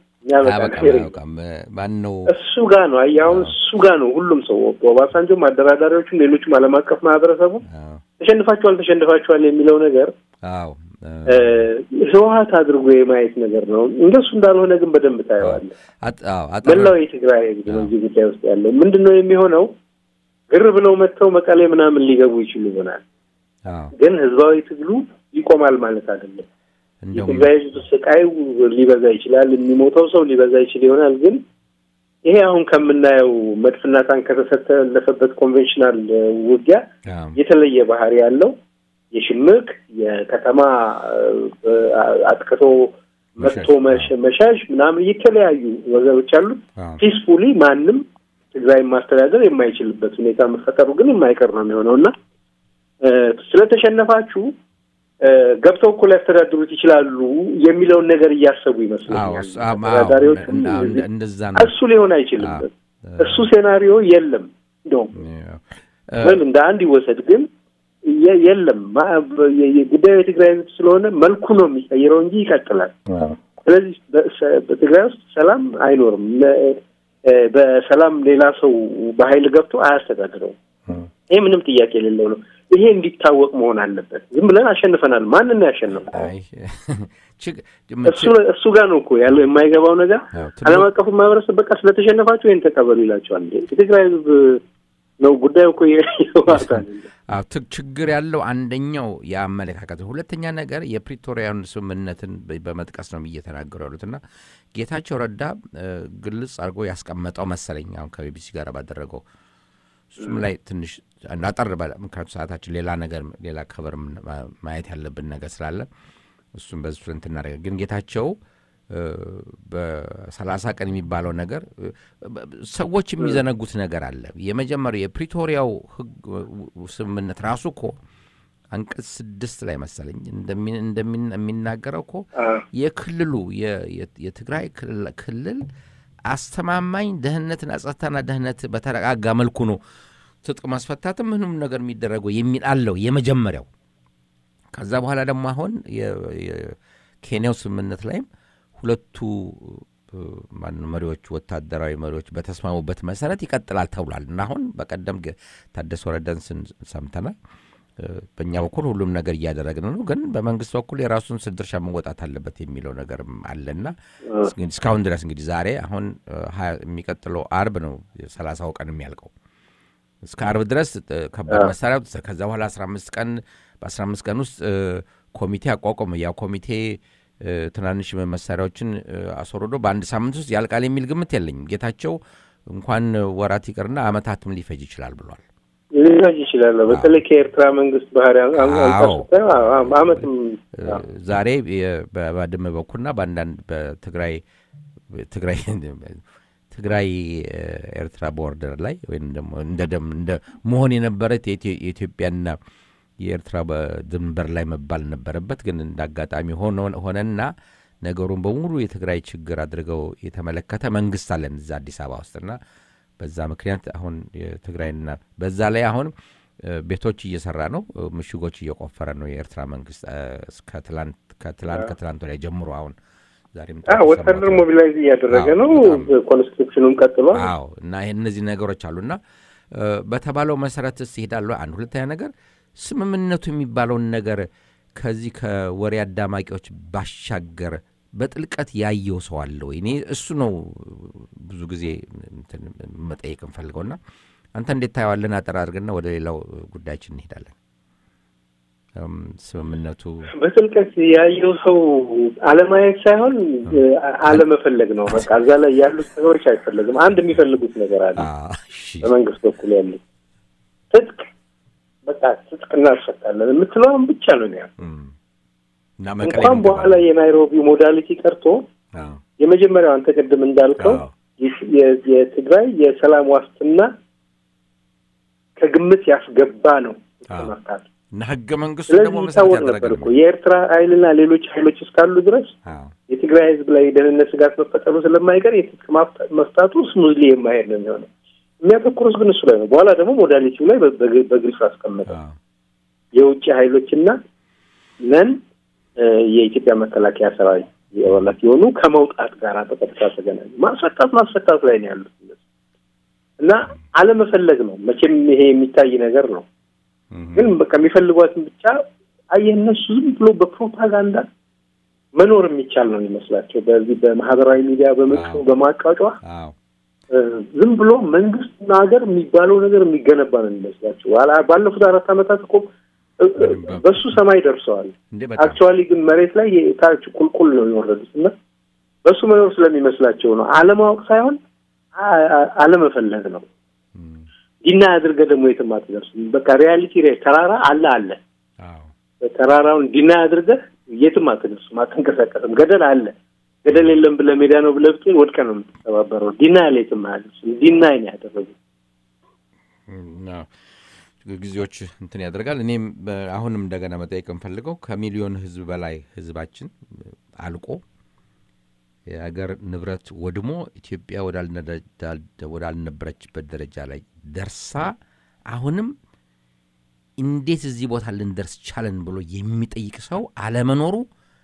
Speaker 2: ማን ነው
Speaker 3: እሱ ጋ ነው። አሁን እሱ ጋ ነው ሁሉም ሰው ኦባሳንጆም፣ አደራዳሪዎቹም፣ ሌሎችም ዓለም አቀፍ ማህበረሰቡ ተሸንፋችኋል ተሸንፋችኋል የሚለው ነገር ህወሀት አድርጎ የማየት ነገር ነው። እንደሱ እንዳልሆነ ግን በደንብ ታየዋለህ። መላው የትግራይ ህዝብ ነው እዚህ ጉዳይ ውስጥ ያለው። ምንድን ነው የሚሆነው? ግር ብለው መጥተው መቀሌ ምናምን ሊገቡ ይችሉ ይሆናል፣ ግን ህዝባዊ ትግሉ ይቆማል ማለት አይደለም። የትግራይ ህዝብ ስቃይ ሊበዛ ይችላል፣ የሚሞተው ሰው ሊበዛ ይችል ይሆናል። ግን ይሄ አሁን ከምናየው መድፍና ታንክ ከተሰለፈበት ኮንቬንሽናል ውጊያ የተለየ ባህሪ ያለው የሽምቅ የከተማ አጥቅቶ መጥቶ መሻሽ ምናምን የተለያዩ ወገኖች አሉት። ፒስፉሊ ማንም ትግራይን ማስተዳደር የማይችልበት ሁኔታ መፈጠሩ ግን የማይቀር ነው የሚሆነው እና ስለተሸነፋችሁ ገብተው እኮ ሊያስተዳድሩት ይችላሉ የሚለውን ነገር እያሰቡ ይመስለኛል አስተዳዳሪዎቹ። እሱ ሊሆን አይችልም። እሱ ሴናሪዮ የለም። እንደውም ምን እንደ አንድ ይወሰድ ግን የለም ጉዳዩ የትግራይ ህዝብ ስለሆነ መልኩ ነው የሚቀይረው እንጂ ይቀጥላል። ስለዚህ በትግራይ ውስጥ ሰላም አይኖርም። በሰላም ሌላ ሰው በኃይል ገብቶ አያስተዳድረውም። ይሄ ምንም ጥያቄ የሌለው ነው። ይሄ እንዲታወቅ መሆን አለበት። ዝም ብለን አሸንፈናል። ማንን ነው ያሸነፈው? እሱ ጋር ነው እኮ ያለው የማይገባው ነገር። ዓለም አቀፉ ማህበረሰብ በቃ ስለተሸነፋችሁ ይህን ተቀበሉ ይላቸዋል። የትግራይ ህዝብ ነው ጉዳዩ እኮ ይዋታል።
Speaker 2: ችግር ያለው አንደኛው የአመለካከት፣ ሁለተኛ ነገር የፕሪቶሪያን ስምምነትን በመጥቀስ ነው እየተናገሩ ያሉት እና ጌታቸው ረዳ ግልጽ አድርጎ ያስቀመጠው መሰለኝ አሁን ከቢቢሲ ጋር ባደረገው እሱም ላይ ትንሽ አጠር ባለ ምክንያቱ ሰዓታችን ሌላ ነገር ሌላ ከበር ማየት ያለብን ነገር ስላለ እሱም በዚህ ፍረንት እናደርገ ግን ጌታቸው በሰላሳ ቀን የሚባለው ነገር ሰዎች የሚዘነጉት ነገር አለ። የመጀመሪያው የፕሪቶሪያው ህግ ስምምነት ራሱ እኮ አንቀጽ ስድስት ላይ መሰለኝ እንደሚናገረው እኮ የክልሉ የትግራይ ክልል አስተማማኝ ደህንነትና ጸጥታና ደህንነት በተረጋጋ መልኩ ነው ትጥቅ ማስፈታትም ምንም ነገር የሚደረገው የሚል አለው የመጀመሪያው። ከዛ በኋላ ደግሞ አሁን የኬንያው ስምምነት ላይም ሁለቱ ማነው መሪዎች ወታደራዊ መሪዎች በተስማሙበት መሰረት ይቀጥላል ተብሏል እና አሁን በቀደም ታደሰ ወረደን ሰምተናል። በእኛ በኩል ሁሉም ነገር እያደረግን ነው፣ ግን በመንግስት በኩል የራሱን ድርሻ መወጣት አለበት የሚለው ነገርም አለና እስካሁን ድረስ እንግዲህ ዛሬ አሁን የሚቀጥለው አርብ ነው ሰላሳው ቀን የሚያልቀው እስከ አርብ ድረስ ከባድ መሳሪያ ከዛ በኋላ አስራ አምስት ቀን በአስራ አምስት ቀን ውስጥ ኮሚቴ አቋቋመ። ያ ኮሚቴ ትናንሽ መሳሪያዎችን አስወርዶ በአንድ ሳምንት ውስጥ ያልቃል የሚል ግምት የለኝም። ጌታቸው እንኳን ወራት ይቅርና አመታትም ሊፈጅ ይችላል ብሏል።
Speaker 3: ሊፈጅ ይችላል። በተለይ ከኤርትራ መንግስት ባህሪ አመትም
Speaker 2: ዛሬ በባድመ በኩልና በአንዳንድ በትግራይ ትግራይ ትግራይ ኤርትራ ቦርደር ላይ ወይም ደግሞ እንደ መሆን የነበረት የኢትዮጵያና የኤርትራ ድንበር ላይ መባል ነበረበት። ግን እንደ አጋጣሚ ሆነና ነገሩን በሙሉ የትግራይ ችግር አድርገው የተመለከተ መንግስት አለን እዛ አዲስ አበባ ውስጥና በዛ ምክንያት አሁን የትግራይና በዛ ላይ አሁን ቤቶች እየሰራ ነው፣ ምሽጎች እየቆፈረ ነው የኤርትራ መንግስት ከትላንት ከትላንት ወዲያ ጀምሮ አሁን ዛሬም
Speaker 3: ወታደር ሞቢላይዝ እያደረገ ነው። ኮንስትሩክሽኑም ቀጥሏል።
Speaker 2: አዎ እና እነዚህ ነገሮች አሉና በተባለው መሰረት ስ ይሄዳሉ። አንድ ሁለተኛ ነገር ስምምነቱ የሚባለውን ነገር ከዚህ ከወሬ አዳማቂዎች ባሻገር በጥልቀት ያየው ሰው አለ ወይ? እኔ እሱ ነው ብዙ ጊዜ መጠየቅ እንፈልገውና አንተ እንዴት ታየዋለን? አጠር አድርግና ወደ ሌላው ጉዳያችን እንሄዳለን። ስምምነቱ
Speaker 3: በጥልቀት ያየው ሰው አለማየት ሳይሆን አለመፈለግ ነው። በቃ እዛ ላይ ያሉት ነገሮች አይፈለግም። አንድ የሚፈልጉት ነገር አለ። በመንግስት በኩል ያሉት ትጥቅ በቃ ትጥቅ እናስፈታለን የምትለውን ብቻ ነው ያው
Speaker 2: እና መቀሌ
Speaker 3: እንኳን በኋላ የናይሮቢ ሞዳሊቲ ቀርቶ የመጀመሪያው አንተ ቅድም እንዳልከው የትግራይ የሰላም ዋስትና ከግምት ያስገባ ነው መፍታት
Speaker 2: እና ህገ መንግስቱ ደግሞ
Speaker 3: ስለዚህ ይታወቅ ነበር እኮ የኤርትራ ኃይልና ሌሎች ኃይሎች እስካሉ ድረስ የትግራይ ህዝብ ላይ የደህንነት ስጋት መፈጠሩ ስለማይቀር የትጥቅ መፍታቱ ስሙዝሊ የማሄድ ነው የሚሆነው። የሚያተኩሩት ግን እሱ ላይ ነው። በኋላ ደግሞ ሞዳሊቲው ላይ በግልጽ አስቀመጠ። የውጭ ኃይሎችና ነን የኢትዮጵያ መከላከያ ሰራዊት የወላት የሆኑ ከመውጣት ጋር በቀጥታ ተገናኙ። ማስፈታት ማስፈታት ላይ ነው ያሉት እና አለመፈለግ ነው መቼም ይሄ የሚታይ ነገር ነው። ግን በቃ የሚፈልጓትን ብቻ አየህ፣ እነሱ ዝም ብሎ በፕሮፓጋንዳ መኖር የሚቻል ነው የሚመስላቸው። በዚህ በማህበራዊ ሚዲያ በመጥፎ በማቃጫ ዝም ብሎ መንግስትና ሀገር የሚባለው ነገር የሚገነባ ነው የሚመስላቸው። ባለፉት አራት ዓመታት እኮ በሱ ሰማይ ደርሰዋል። አክቹዋሊ ግን መሬት ላይ ታች ቁልቁል ነው የወረዱት እና በሱ መኖር ስለሚመስላቸው ነው። አለማወቅ ሳይሆን አለመፈለግ ነው። ዲና አድርገህ ደግሞ የትም አትደርስም። በቃ ሪያሊቲ ሬ ተራራ አለ አለ ተራራውን ዲና አድርገህ የትም አትደርስም፣ አትንቀሳቀስም። ገደል አለ ገደል የለም ብለህ ሜዳ ነው ብለህ ብትሄድ ወድቀህ ነው የምትተባበረው። ዲና ያለ የትም አያደርስም። ዲና ነው ያደረጉት።
Speaker 2: ጊዜዎች እንትን ያደርጋል። እኔም አሁንም እንደገና መጠየቅ የምፈልገው ከሚሊዮን ህዝብ በላይ ህዝባችን አልቆ የሀገር ንብረት ወድሞ ኢትዮጵያ ወዳልነበረችበት ደረጃ ላይ ደርሳ አሁንም እንዴት እዚህ ቦታ ልንደርስ ቻለን ብሎ የሚጠይቅ ሰው አለመኖሩ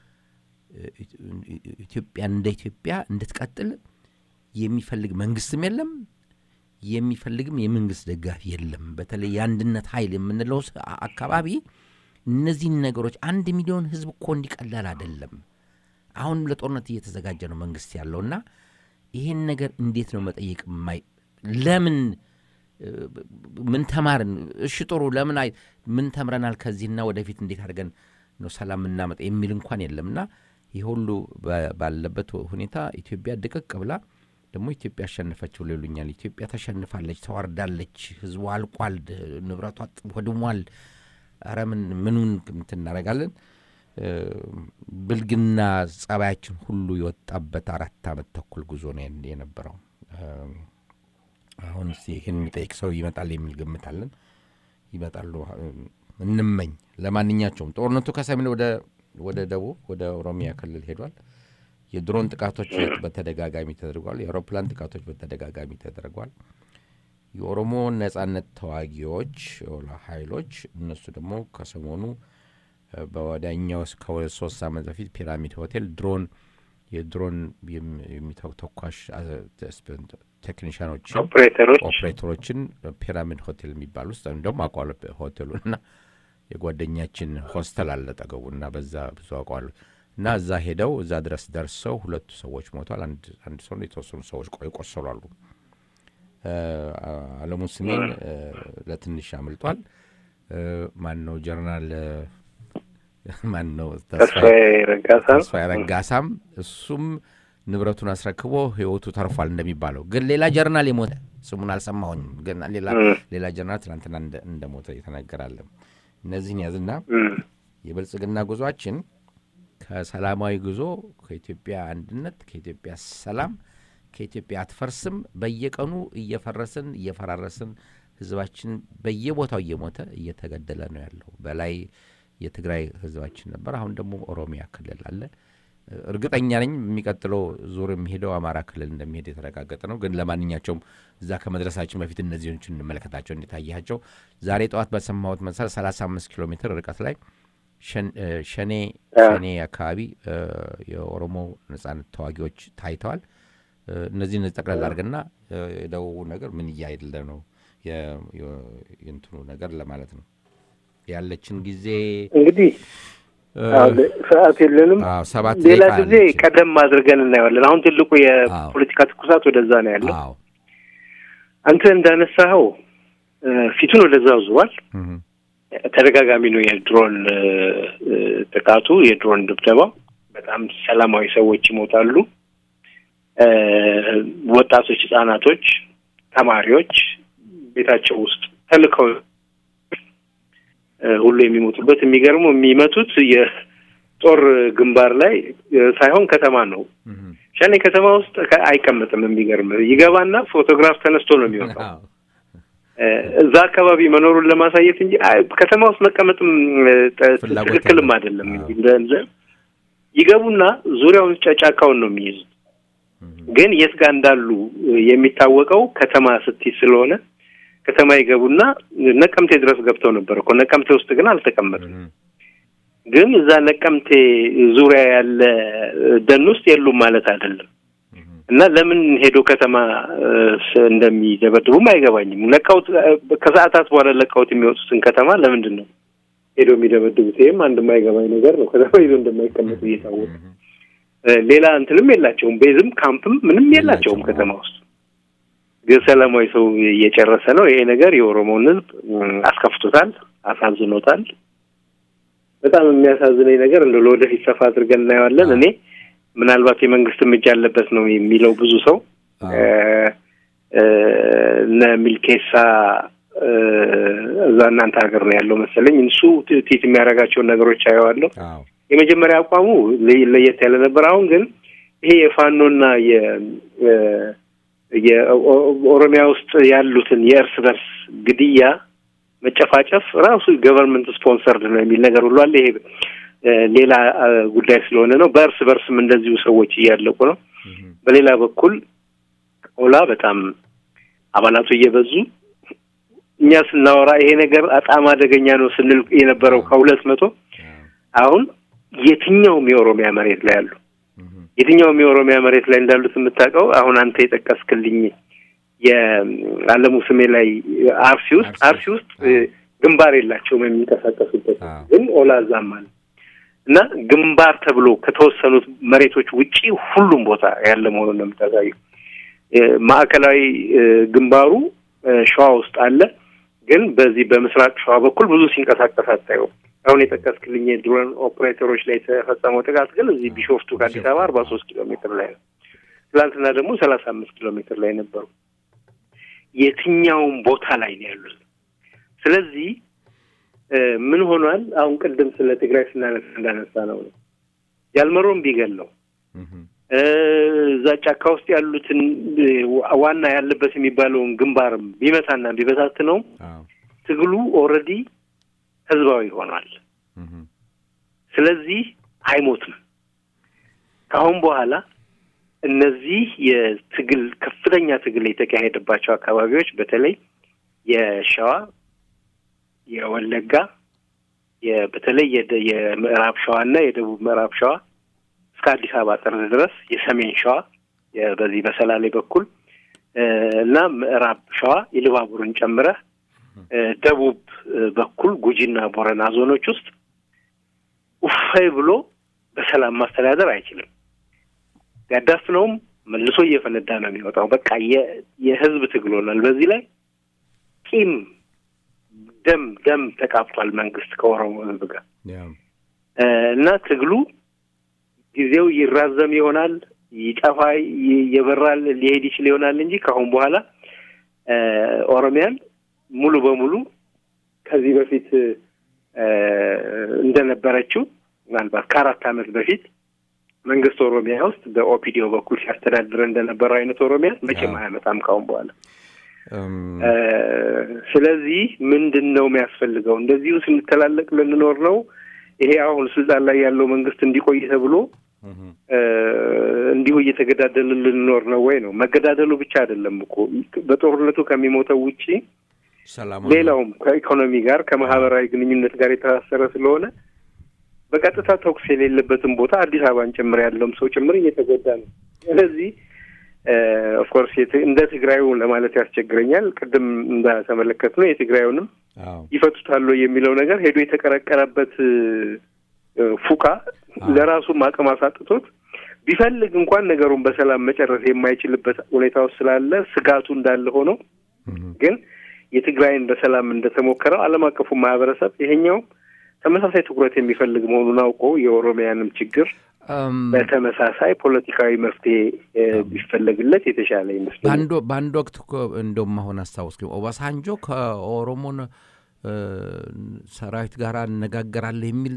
Speaker 2: ኢትዮጵያ እንደ ኢትዮጵያ እንድትቀጥል የሚፈልግ መንግስትም የለም፣ የሚፈልግም የመንግስት ደጋፊ የለም። በተለይ የአንድነት ኃይል የምንለው አካባቢ እነዚህን ነገሮች አንድ ሚሊዮን ህዝብ እኮ እንዲቀላል አይደለም። አሁን ለጦርነት እየተዘጋጀ ነው መንግስት ያለውና ይሄን ነገር እንዴት ነው መጠየቅ ማይ ለምን ምን ተማርን? እሺ ጥሩ ለምን አይ ምን ተምረናል ከዚህና ወደፊት እንዴት አድርገን ነው ሰላም እናመጣ የሚል እንኳን የለምና ይህ ሁሉ ባለበት ሁኔታ ኢትዮጵያ ድቅቅ ብላ ደግሞ ኢትዮጵያ አሸነፈች ብሎ ይሉኛል። ኢትዮጵያ ተሸንፋለች፣ ተዋርዳለች፣ ህዝቡ አልቋል፣ ንብረቷ ወድሟል። ኧረ ምን ምኑን እንትን እናደርጋለን? ብልግና ጸባያችን ሁሉ የወጣበት አራት ዓመት ተኩል ጉዞ ነው የነበረው። አሁን ይህን የሚጠይቅ ሰው ይመጣል የሚል ግምት አለን። ይመጣሉ እንመኝ። ለማንኛቸውም ጦርነቱ ከሰሜን ወደ ወደ ደቡብ ወደ ኦሮሚያ ክልል ሄዷል። የድሮን ጥቃቶች በተደጋጋሚ ተደርጓል። የአውሮፕላን ጥቃቶች በተደጋጋሚ ተደርጓል። የኦሮሞ ነጻነት ተዋጊዎች ኃይሎች እነሱ ደግሞ ከሰሞኑ በወዲያኛው ከሁለት ሶስት ዓመት በፊት ፒራሚድ ሆቴል ድሮን የድሮን ተኳሽ ቴክኒሽያኖችን ኦፕሬተሮችን ፒራሚድ ሆቴል የሚባል ውስጥ እንደውም አውቀዋለሁ ሆቴሉን እና የጓደኛችን ሆስተል አለ ጠገቡ እና በዛ ብዙ አውቀዋለሁ እና እዛ ሄደው እዛ ድረስ ደርሰው ሁለቱ ሰዎች ሞቷል። አንድ ሰው የተወሰኑ ሰዎች ቆሰሉ አሉ። አለሙ ስሜን ለትንሽ አምልጧል። ማን ነው ጀነራል ማን ነው ተስፋዬ ረጋሳም እሱም ንብረቱን አስረክቦ ህይወቱ ተርፏል እንደሚባለው። ግን ሌላ ጀርናል የሞተ ስሙን አልሰማሁኝም። ግን ሌላ ጀርናል ትናንትና እንደሞተ የተነገራለ። እነዚህን ያዝና የብልጽግና ጉዟችን ከሰላማዊ ጉዞ ከኢትዮጵያ አንድነት፣ ከኢትዮጵያ ሰላም፣ ከኢትዮጵያ አትፈርስም በየቀኑ እየፈረስን እየፈራረስን ህዝባችን በየቦታው እየሞተ እየተገደለ ነው ያለው። በላይ የትግራይ ህዝባችን ነበር። አሁን ደግሞ ኦሮሚያ ክልል አለ። እርግጠኛ ነኝ የሚቀጥለው ዙር የሚሄደው አማራ ክልል እንደሚሄድ የተረጋገጠ ነው። ግን ለማንኛቸውም እዛ ከመድረሳችን በፊት እነዚህኞችን እንመለከታቸው እንዲታያቸው። ዛሬ ጠዋት በሰማሁት መሰረት 35 ኪሎ ሜትር ርቀት ላይ ሸኔ ሸኔ አካባቢ የኦሮሞ ነጻነት ተዋጊዎች ታይተዋል። እነዚህን ጠቅላላ አድርገና የደቡቡ ነገር ምን እያይደለ ነው የእንትኑ ነገር ለማለት ነው። ያለችን ጊዜ
Speaker 3: እንግዲህ ሰዓት የለንም።
Speaker 2: ሰባት
Speaker 3: ሌላ ጊዜ ቀደም አድርገን እናየዋለን። አሁን ትልቁ የፖለቲካ ትኩሳት ወደዛ ነው ያለው። አንተ እንዳነሳኸው ፊቱን ወደዛ ዙሯል። ተደጋጋሚ ነው የድሮን ጥቃቱ፣ የድሮን ድብደባው። በጣም ሰላማዊ ሰዎች ይሞታሉ። ወጣቶች፣ ህጻናቶች፣ ተማሪዎች ቤታቸው ውስጥ ተልከው ሁሉ የሚሞቱበት የሚገርሙ የሚመቱት የጦር ግንባር ላይ ሳይሆን ከተማ ነው። ሸኔ ከተማ ውስጥ አይቀመጥም። የሚገርም ይገባና ፎቶግራፍ ተነስቶ ነው የሚወጣው እዛ አካባቢ መኖሩን ለማሳየት እንጂ ከተማ ውስጥ መቀመጥም ትክክልም አይደለም። ይገቡና ዙሪያውን ጫካውን ነው የሚይዙት። ግን የት ጋር እንዳሉ የሚታወቀው ከተማ ስትይ ስለሆነ ከተማ ይገቡና ነቀምቴ ድረስ ገብተው ነበር እኮ ነቀምቴ ውስጥ ግን አልተቀመጡም። ግን እዛ ነቀምቴ ዙሪያ ያለ ደን ውስጥ የሉም ማለት አይደለም። እና ለምን ሄዶ ከተማ እንደሚደበድቡም አይገባኝም። ለቀውት ከሰዓታት በኋላ ለቀውት የሚወጡትን ከተማ ለምንድን ነው ሄዶ የሚደበድቡት? ይህም አንድ የማይገባኝ ነገር ነው። ከተማ ይዞ እንደማይቀመጡ እየታወቀ ሌላ እንትንም የላቸውም፣ ቤዝም ካምፕም ምንም የላቸውም ከተማ ውስጥ ግን ሰላማዊ ሰው እየጨረሰ ነው። ይሄ ነገር የኦሮሞውን ሕዝብ አስከፍቶታል፣ አሳዝኖታል። በጣም የሚያሳዝነኝ ነገር እንደ ለወደፊት ሰፋ አድርገን እናየዋለን። እኔ ምናልባት የመንግስትም እጅ ያለበት ነው የሚለው ብዙ ሰው እነ ሚልኬሳ እዛ እናንተ ሀገር ነው ያለው መሰለኝ። እሱ ቲት የሚያደርጋቸውን ነገሮች አየዋለሁ። የመጀመሪያ አቋሙ ለየት ያለ ነበር። አሁን ግን ይሄ የፋኖና የኦሮሚያ ውስጥ ያሉትን የእርስ በርስ ግድያ መጨፋጨፍ ራሱ ገቨርንመንት ስፖንሰርድ ነው የሚል ነገር ሁሉ አለ። ይሄ ሌላ ጉዳይ ስለሆነ ነው። በእርስ በርስም እንደዚሁ ሰዎች እያለቁ ነው። በሌላ በኩል ኦላ በጣም አባላቱ እየበዙ እኛ ስናወራ ይሄ ነገር በጣም አደገኛ ነው ስንል የነበረው ከሁለት መቶ አሁን የትኛውም የኦሮሚያ መሬት ላይ አሉ። የትኛውም የኦሮሚያ መሬት ላይ እንዳሉት የምታውቀው አሁን አንተ የጠቀስክልኝ የአለሙ ስሜ ላይ አርሲ ውስጥ አርሲ ውስጥ ግንባር የላቸውም የሚንቀሳቀሱበት ግን ኦላ እዛም አለ እና ግንባር ተብሎ ከተወሰኑት መሬቶች ውጪ ሁሉም ቦታ ያለ መሆኑን ነው የምታሳየው። ማዕከላዊ ግንባሩ ሸዋ ውስጥ አለ፣ ግን በዚህ በምስራቅ ሸዋ በኩል ብዙ ሲንቀሳቀስ አታየውም። አሁን የጠቀስክልኝ የድሮን ኦፕሬተሮች ላይ የተፈጸመው ጥቃት ግን እዚህ ቢሾፍቱ ከአዲስ አበባ አርባ ሶስት ኪሎ ሜትር ላይ ነው። ትላንትና ደግሞ ሰላሳ አምስት ኪሎ ሜትር ላይ ነበሩ። የትኛውም ቦታ ላይ ነው ያሉት። ስለዚህ ምን ሆኗል? አሁን ቅድም ስለ ትግራይ ስናነሳ እንዳነሳ ነው ነው ያልመሮም ቢገለው እዛ ጫካ ውስጥ ያሉትን ዋና ያለበት የሚባለውን ግንባርም ቢመታና ቢበታት ነው ትግሉ ኦልሬዲ ህዝባዊ ሆኗል። ስለዚህ አይሞትም። ከአሁን በኋላ እነዚህ የትግል ከፍተኛ ትግል የተካሄደባቸው አካባቢዎች በተለይ የሸዋ፣ የወለጋ፣ በተለይ የምዕራብ ሸዋ እና የደቡብ ምዕራብ ሸዋ እስከ አዲስ አበባ ጠርዝ ድረስ የሰሜን ሸዋ በዚህ በሰላሌ በኩል እና ምዕራብ ሸዋ ኢሉባቡርን ጨምረህ ደቡብ በኩል ጉጂና ቦረና ዞኖች ውስጥ ውፋይ ብሎ በሰላም ማስተዳደር አይችልም። ያዳፍነውም መልሶ እየፈነዳ ነው የሚወጣው። በቃ የህዝብ ትግል ሆኗል። በዚህ ላይ ቂም ደም ደም ተቃብቷል መንግስት ከኦሮሞ ህዝብ ጋር እና ትግሉ ጊዜው ይራዘም ይሆናል፣ ይጠፋ ይበራል፣ ሊሄድ ይችል ይሆናል እንጂ ከአሁን በኋላ ኦሮሚያን ሙሉ በሙሉ ከዚህ በፊት እንደነበረችው ምናልባት ከአራት ዓመት በፊት መንግስት ኦሮሚያ ውስጥ በኦፒዲዮ በኩል ሲያስተዳድር እንደነበረው አይነት ኦሮሚያ መቼም አያመጣም ካሁን በኋላ። ስለዚህ ምንድን ነው የሚያስፈልገው? እንደዚሁ ስንተላለቅ ልንኖር ነው? ይሄ አሁን ስልጣን ላይ ያለው መንግስት እንዲቆይ ተብሎ እንዲሁ እየተገዳደልን ልንኖር ነው ወይ ነው? መገዳደሉ ብቻ አይደለም እኮ በጦርነቱ ከሚሞተው ውጪ ሌላውም ከኢኮኖሚ ጋር ከማህበራዊ ግንኙነት ጋር የተሳሰረ ስለሆነ በቀጥታ ተኩስ የሌለበትን ቦታ አዲስ አበባን ጭምር ያለውም ሰው ጭምር እየተጎዳ ነው። ስለዚህ ኦፍኮርስ እንደ ትግራዩ ለማለት ያስቸግረኛል። ቅድም እንዳተመለከት ነው የትግራዩንም ይፈቱታል የሚለው ነገር ሄዶ የተቀረቀረበት ፉቃ ለራሱም አቅም አሳጥቶት ቢፈልግ እንኳን ነገሩን በሰላም መጨረስ የማይችልበት ሁኔታ ውስጥ ስላለ ስጋቱ እንዳለ ሆኖ ግን የትግራይን በሰላም እንደተሞከረው ዓለም አቀፉ ማህበረሰብ ይሄኛው ተመሳሳይ ትኩረት የሚፈልግ መሆኑን አውቆ የኦሮሚያንም ችግር በተመሳሳይ ፖለቲካዊ መፍትሄ ቢፈለግለት የተሻለ ይመስላል።
Speaker 2: በአንድ ወቅት እንደውም አሁን አስታውስ ኦባሳንጆ ከኦሮሞን ሰራዊት ጋር እነጋገራለሁ የሚል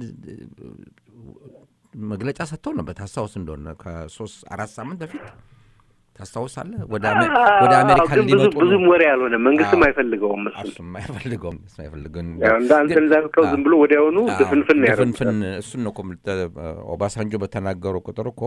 Speaker 2: መግለጫ ሰጥተው ነበር። ታስታውስ እንደሆነ ከሶስት አራት ሳምንት በፊት ታስታውሳለህ? ወደ አሜሪካ ሊመጡ
Speaker 3: ብዙም ወሬ ያልሆነ መንግስትም አይፈልገውም።
Speaker 2: እሱም አይፈልገውም እሱ አይፈልገውም።
Speaker 3: አንተ እንዳልከው ዝም ብሎ ወዲያውኑ ድፍንፍን
Speaker 2: ድፍንፍን እሱን ነው እኮ ኦባሳንጆ በተናገሩ ቁጥር እኮ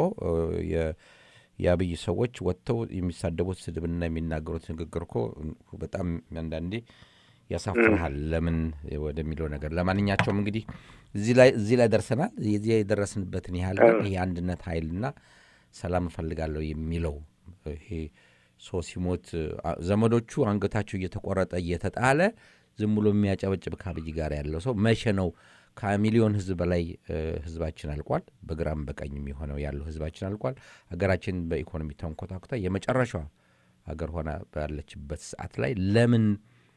Speaker 2: የአብይ ሰዎች ወጥተው የሚሳደቡት ስድብና የሚናገሩት ንግግር እኮ በጣም አንዳንዴ ያሳፍርሃል። ለምን ወደሚለው ነገር ለማንኛቸውም እንግዲህ እዚህ ላይ ደርሰናል። የዚህ የደረስንበትን ያህል ግን ይሄ አንድነት ኃይልና ሰላም እፈልጋለሁ የሚለው ይሄ ሰው ሲሞት ዘመዶቹ አንገታቸው እየተቆረጠ እየተጣለ ዝም ብሎ የሚያጨበጭብ ከአብይ ጋር ያለው ሰው መቼ ነው? ከሚሊዮን ህዝብ በላይ ህዝባችን አልቋል። በግራም በቀኝም የሆነው ያለው ህዝባችን አልቋል። ሀገራችን በኢኮኖሚ ተንኮታኩታ የመጨረሻዋ ሀገር ሆና ባለችበት ሰዓት ላይ ለምን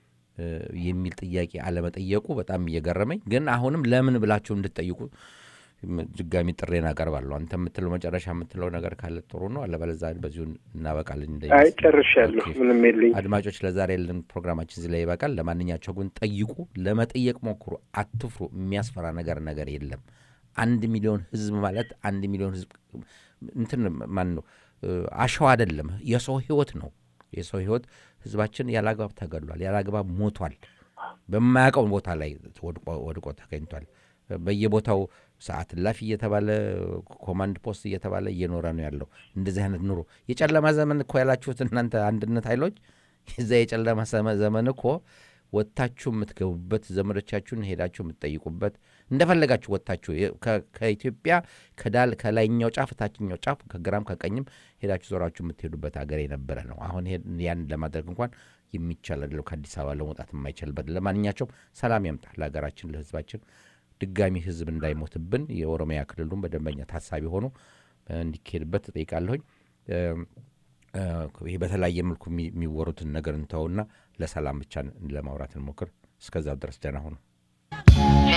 Speaker 2: የሚል ጥያቄ አለመጠየቁ በጣም እየገረመኝ፣ ግን አሁንም ለምን ብላችሁ እንድትጠይቁ ድጋሚ ጥሬን አቀርባለሁ። አንተ የምትለው መጨረሻ የምትለው ነገር ካለ ጥሩ ነው፣ አለበለዚያ በዚሁ እናበቃለን።
Speaker 3: አይ ጨርሻለሁ፣ ምንም የለኝ።
Speaker 2: አድማጮች፣ ለዛሬ ያለን ፕሮግራማችን እዚህ ላይ ይበቃል። ለማንኛቸው ግን ጠይቁ፣ ለመጠየቅ ሞክሩ፣ አትፍሩ። የሚያስፈራ ነገር ነገር የለም። አንድ ሚሊዮን ህዝብ ማለት አንድ ሚሊዮን ህዝብ እንትን ማን ነው አሸዋ አይደለም፣ የሰው ህይወት ነው። የሰው ህይወት ህዝባችን ያላግባብ ተገድሏል፣ ያላግባብ ሞቷል። በማያውቀው ቦታ ላይ ወድቆ ተገኝቷል። በየቦታው ሰዓት እላፊ እየተባለ ኮማንድ ፖስት እየተባለ እየኖረ ነው ያለው። እንደዚህ አይነት ኑሮ የጨለማ ዘመን እኮ ያላችሁት እናንተ አንድነት ኃይሎች፣ የዛ የጨለማ ዘመን እኮ ወጥታችሁ የምትገቡበት ዘመዶቻችሁን ሄዳችሁ የምትጠይቁበት እንደፈለጋችሁ ወጥታችሁ ከኢትዮጵያ ከዳል ከላይኛው ጫፍ ታችኛው ጫፍ ከግራም ከቀኝም ሄዳችሁ ዞራችሁ የምትሄዱበት ሀገር የነበረ ነው። አሁን ያን ለማድረግ እንኳን የሚቻል አይደለም። ከአዲስ አበባ ለመውጣት የማይቻልበት። ለማንኛቸውም ሰላም ያምጣ ለሀገራችን ለህዝባችን ድጋሚ ህዝብ እንዳይሞትብን የኦሮሚያ ክልሉን በደንበኛ ታሳቢ ሆኖ እንዲካሄድበት እጠይቃለሁኝ። ይህ በተለያየ መልኩ የሚወሩትን ነገር እንተውና ለሰላም ብቻ ለማውራት እንሞክር። እስከዛው ድረስ ደህና ሁኑ።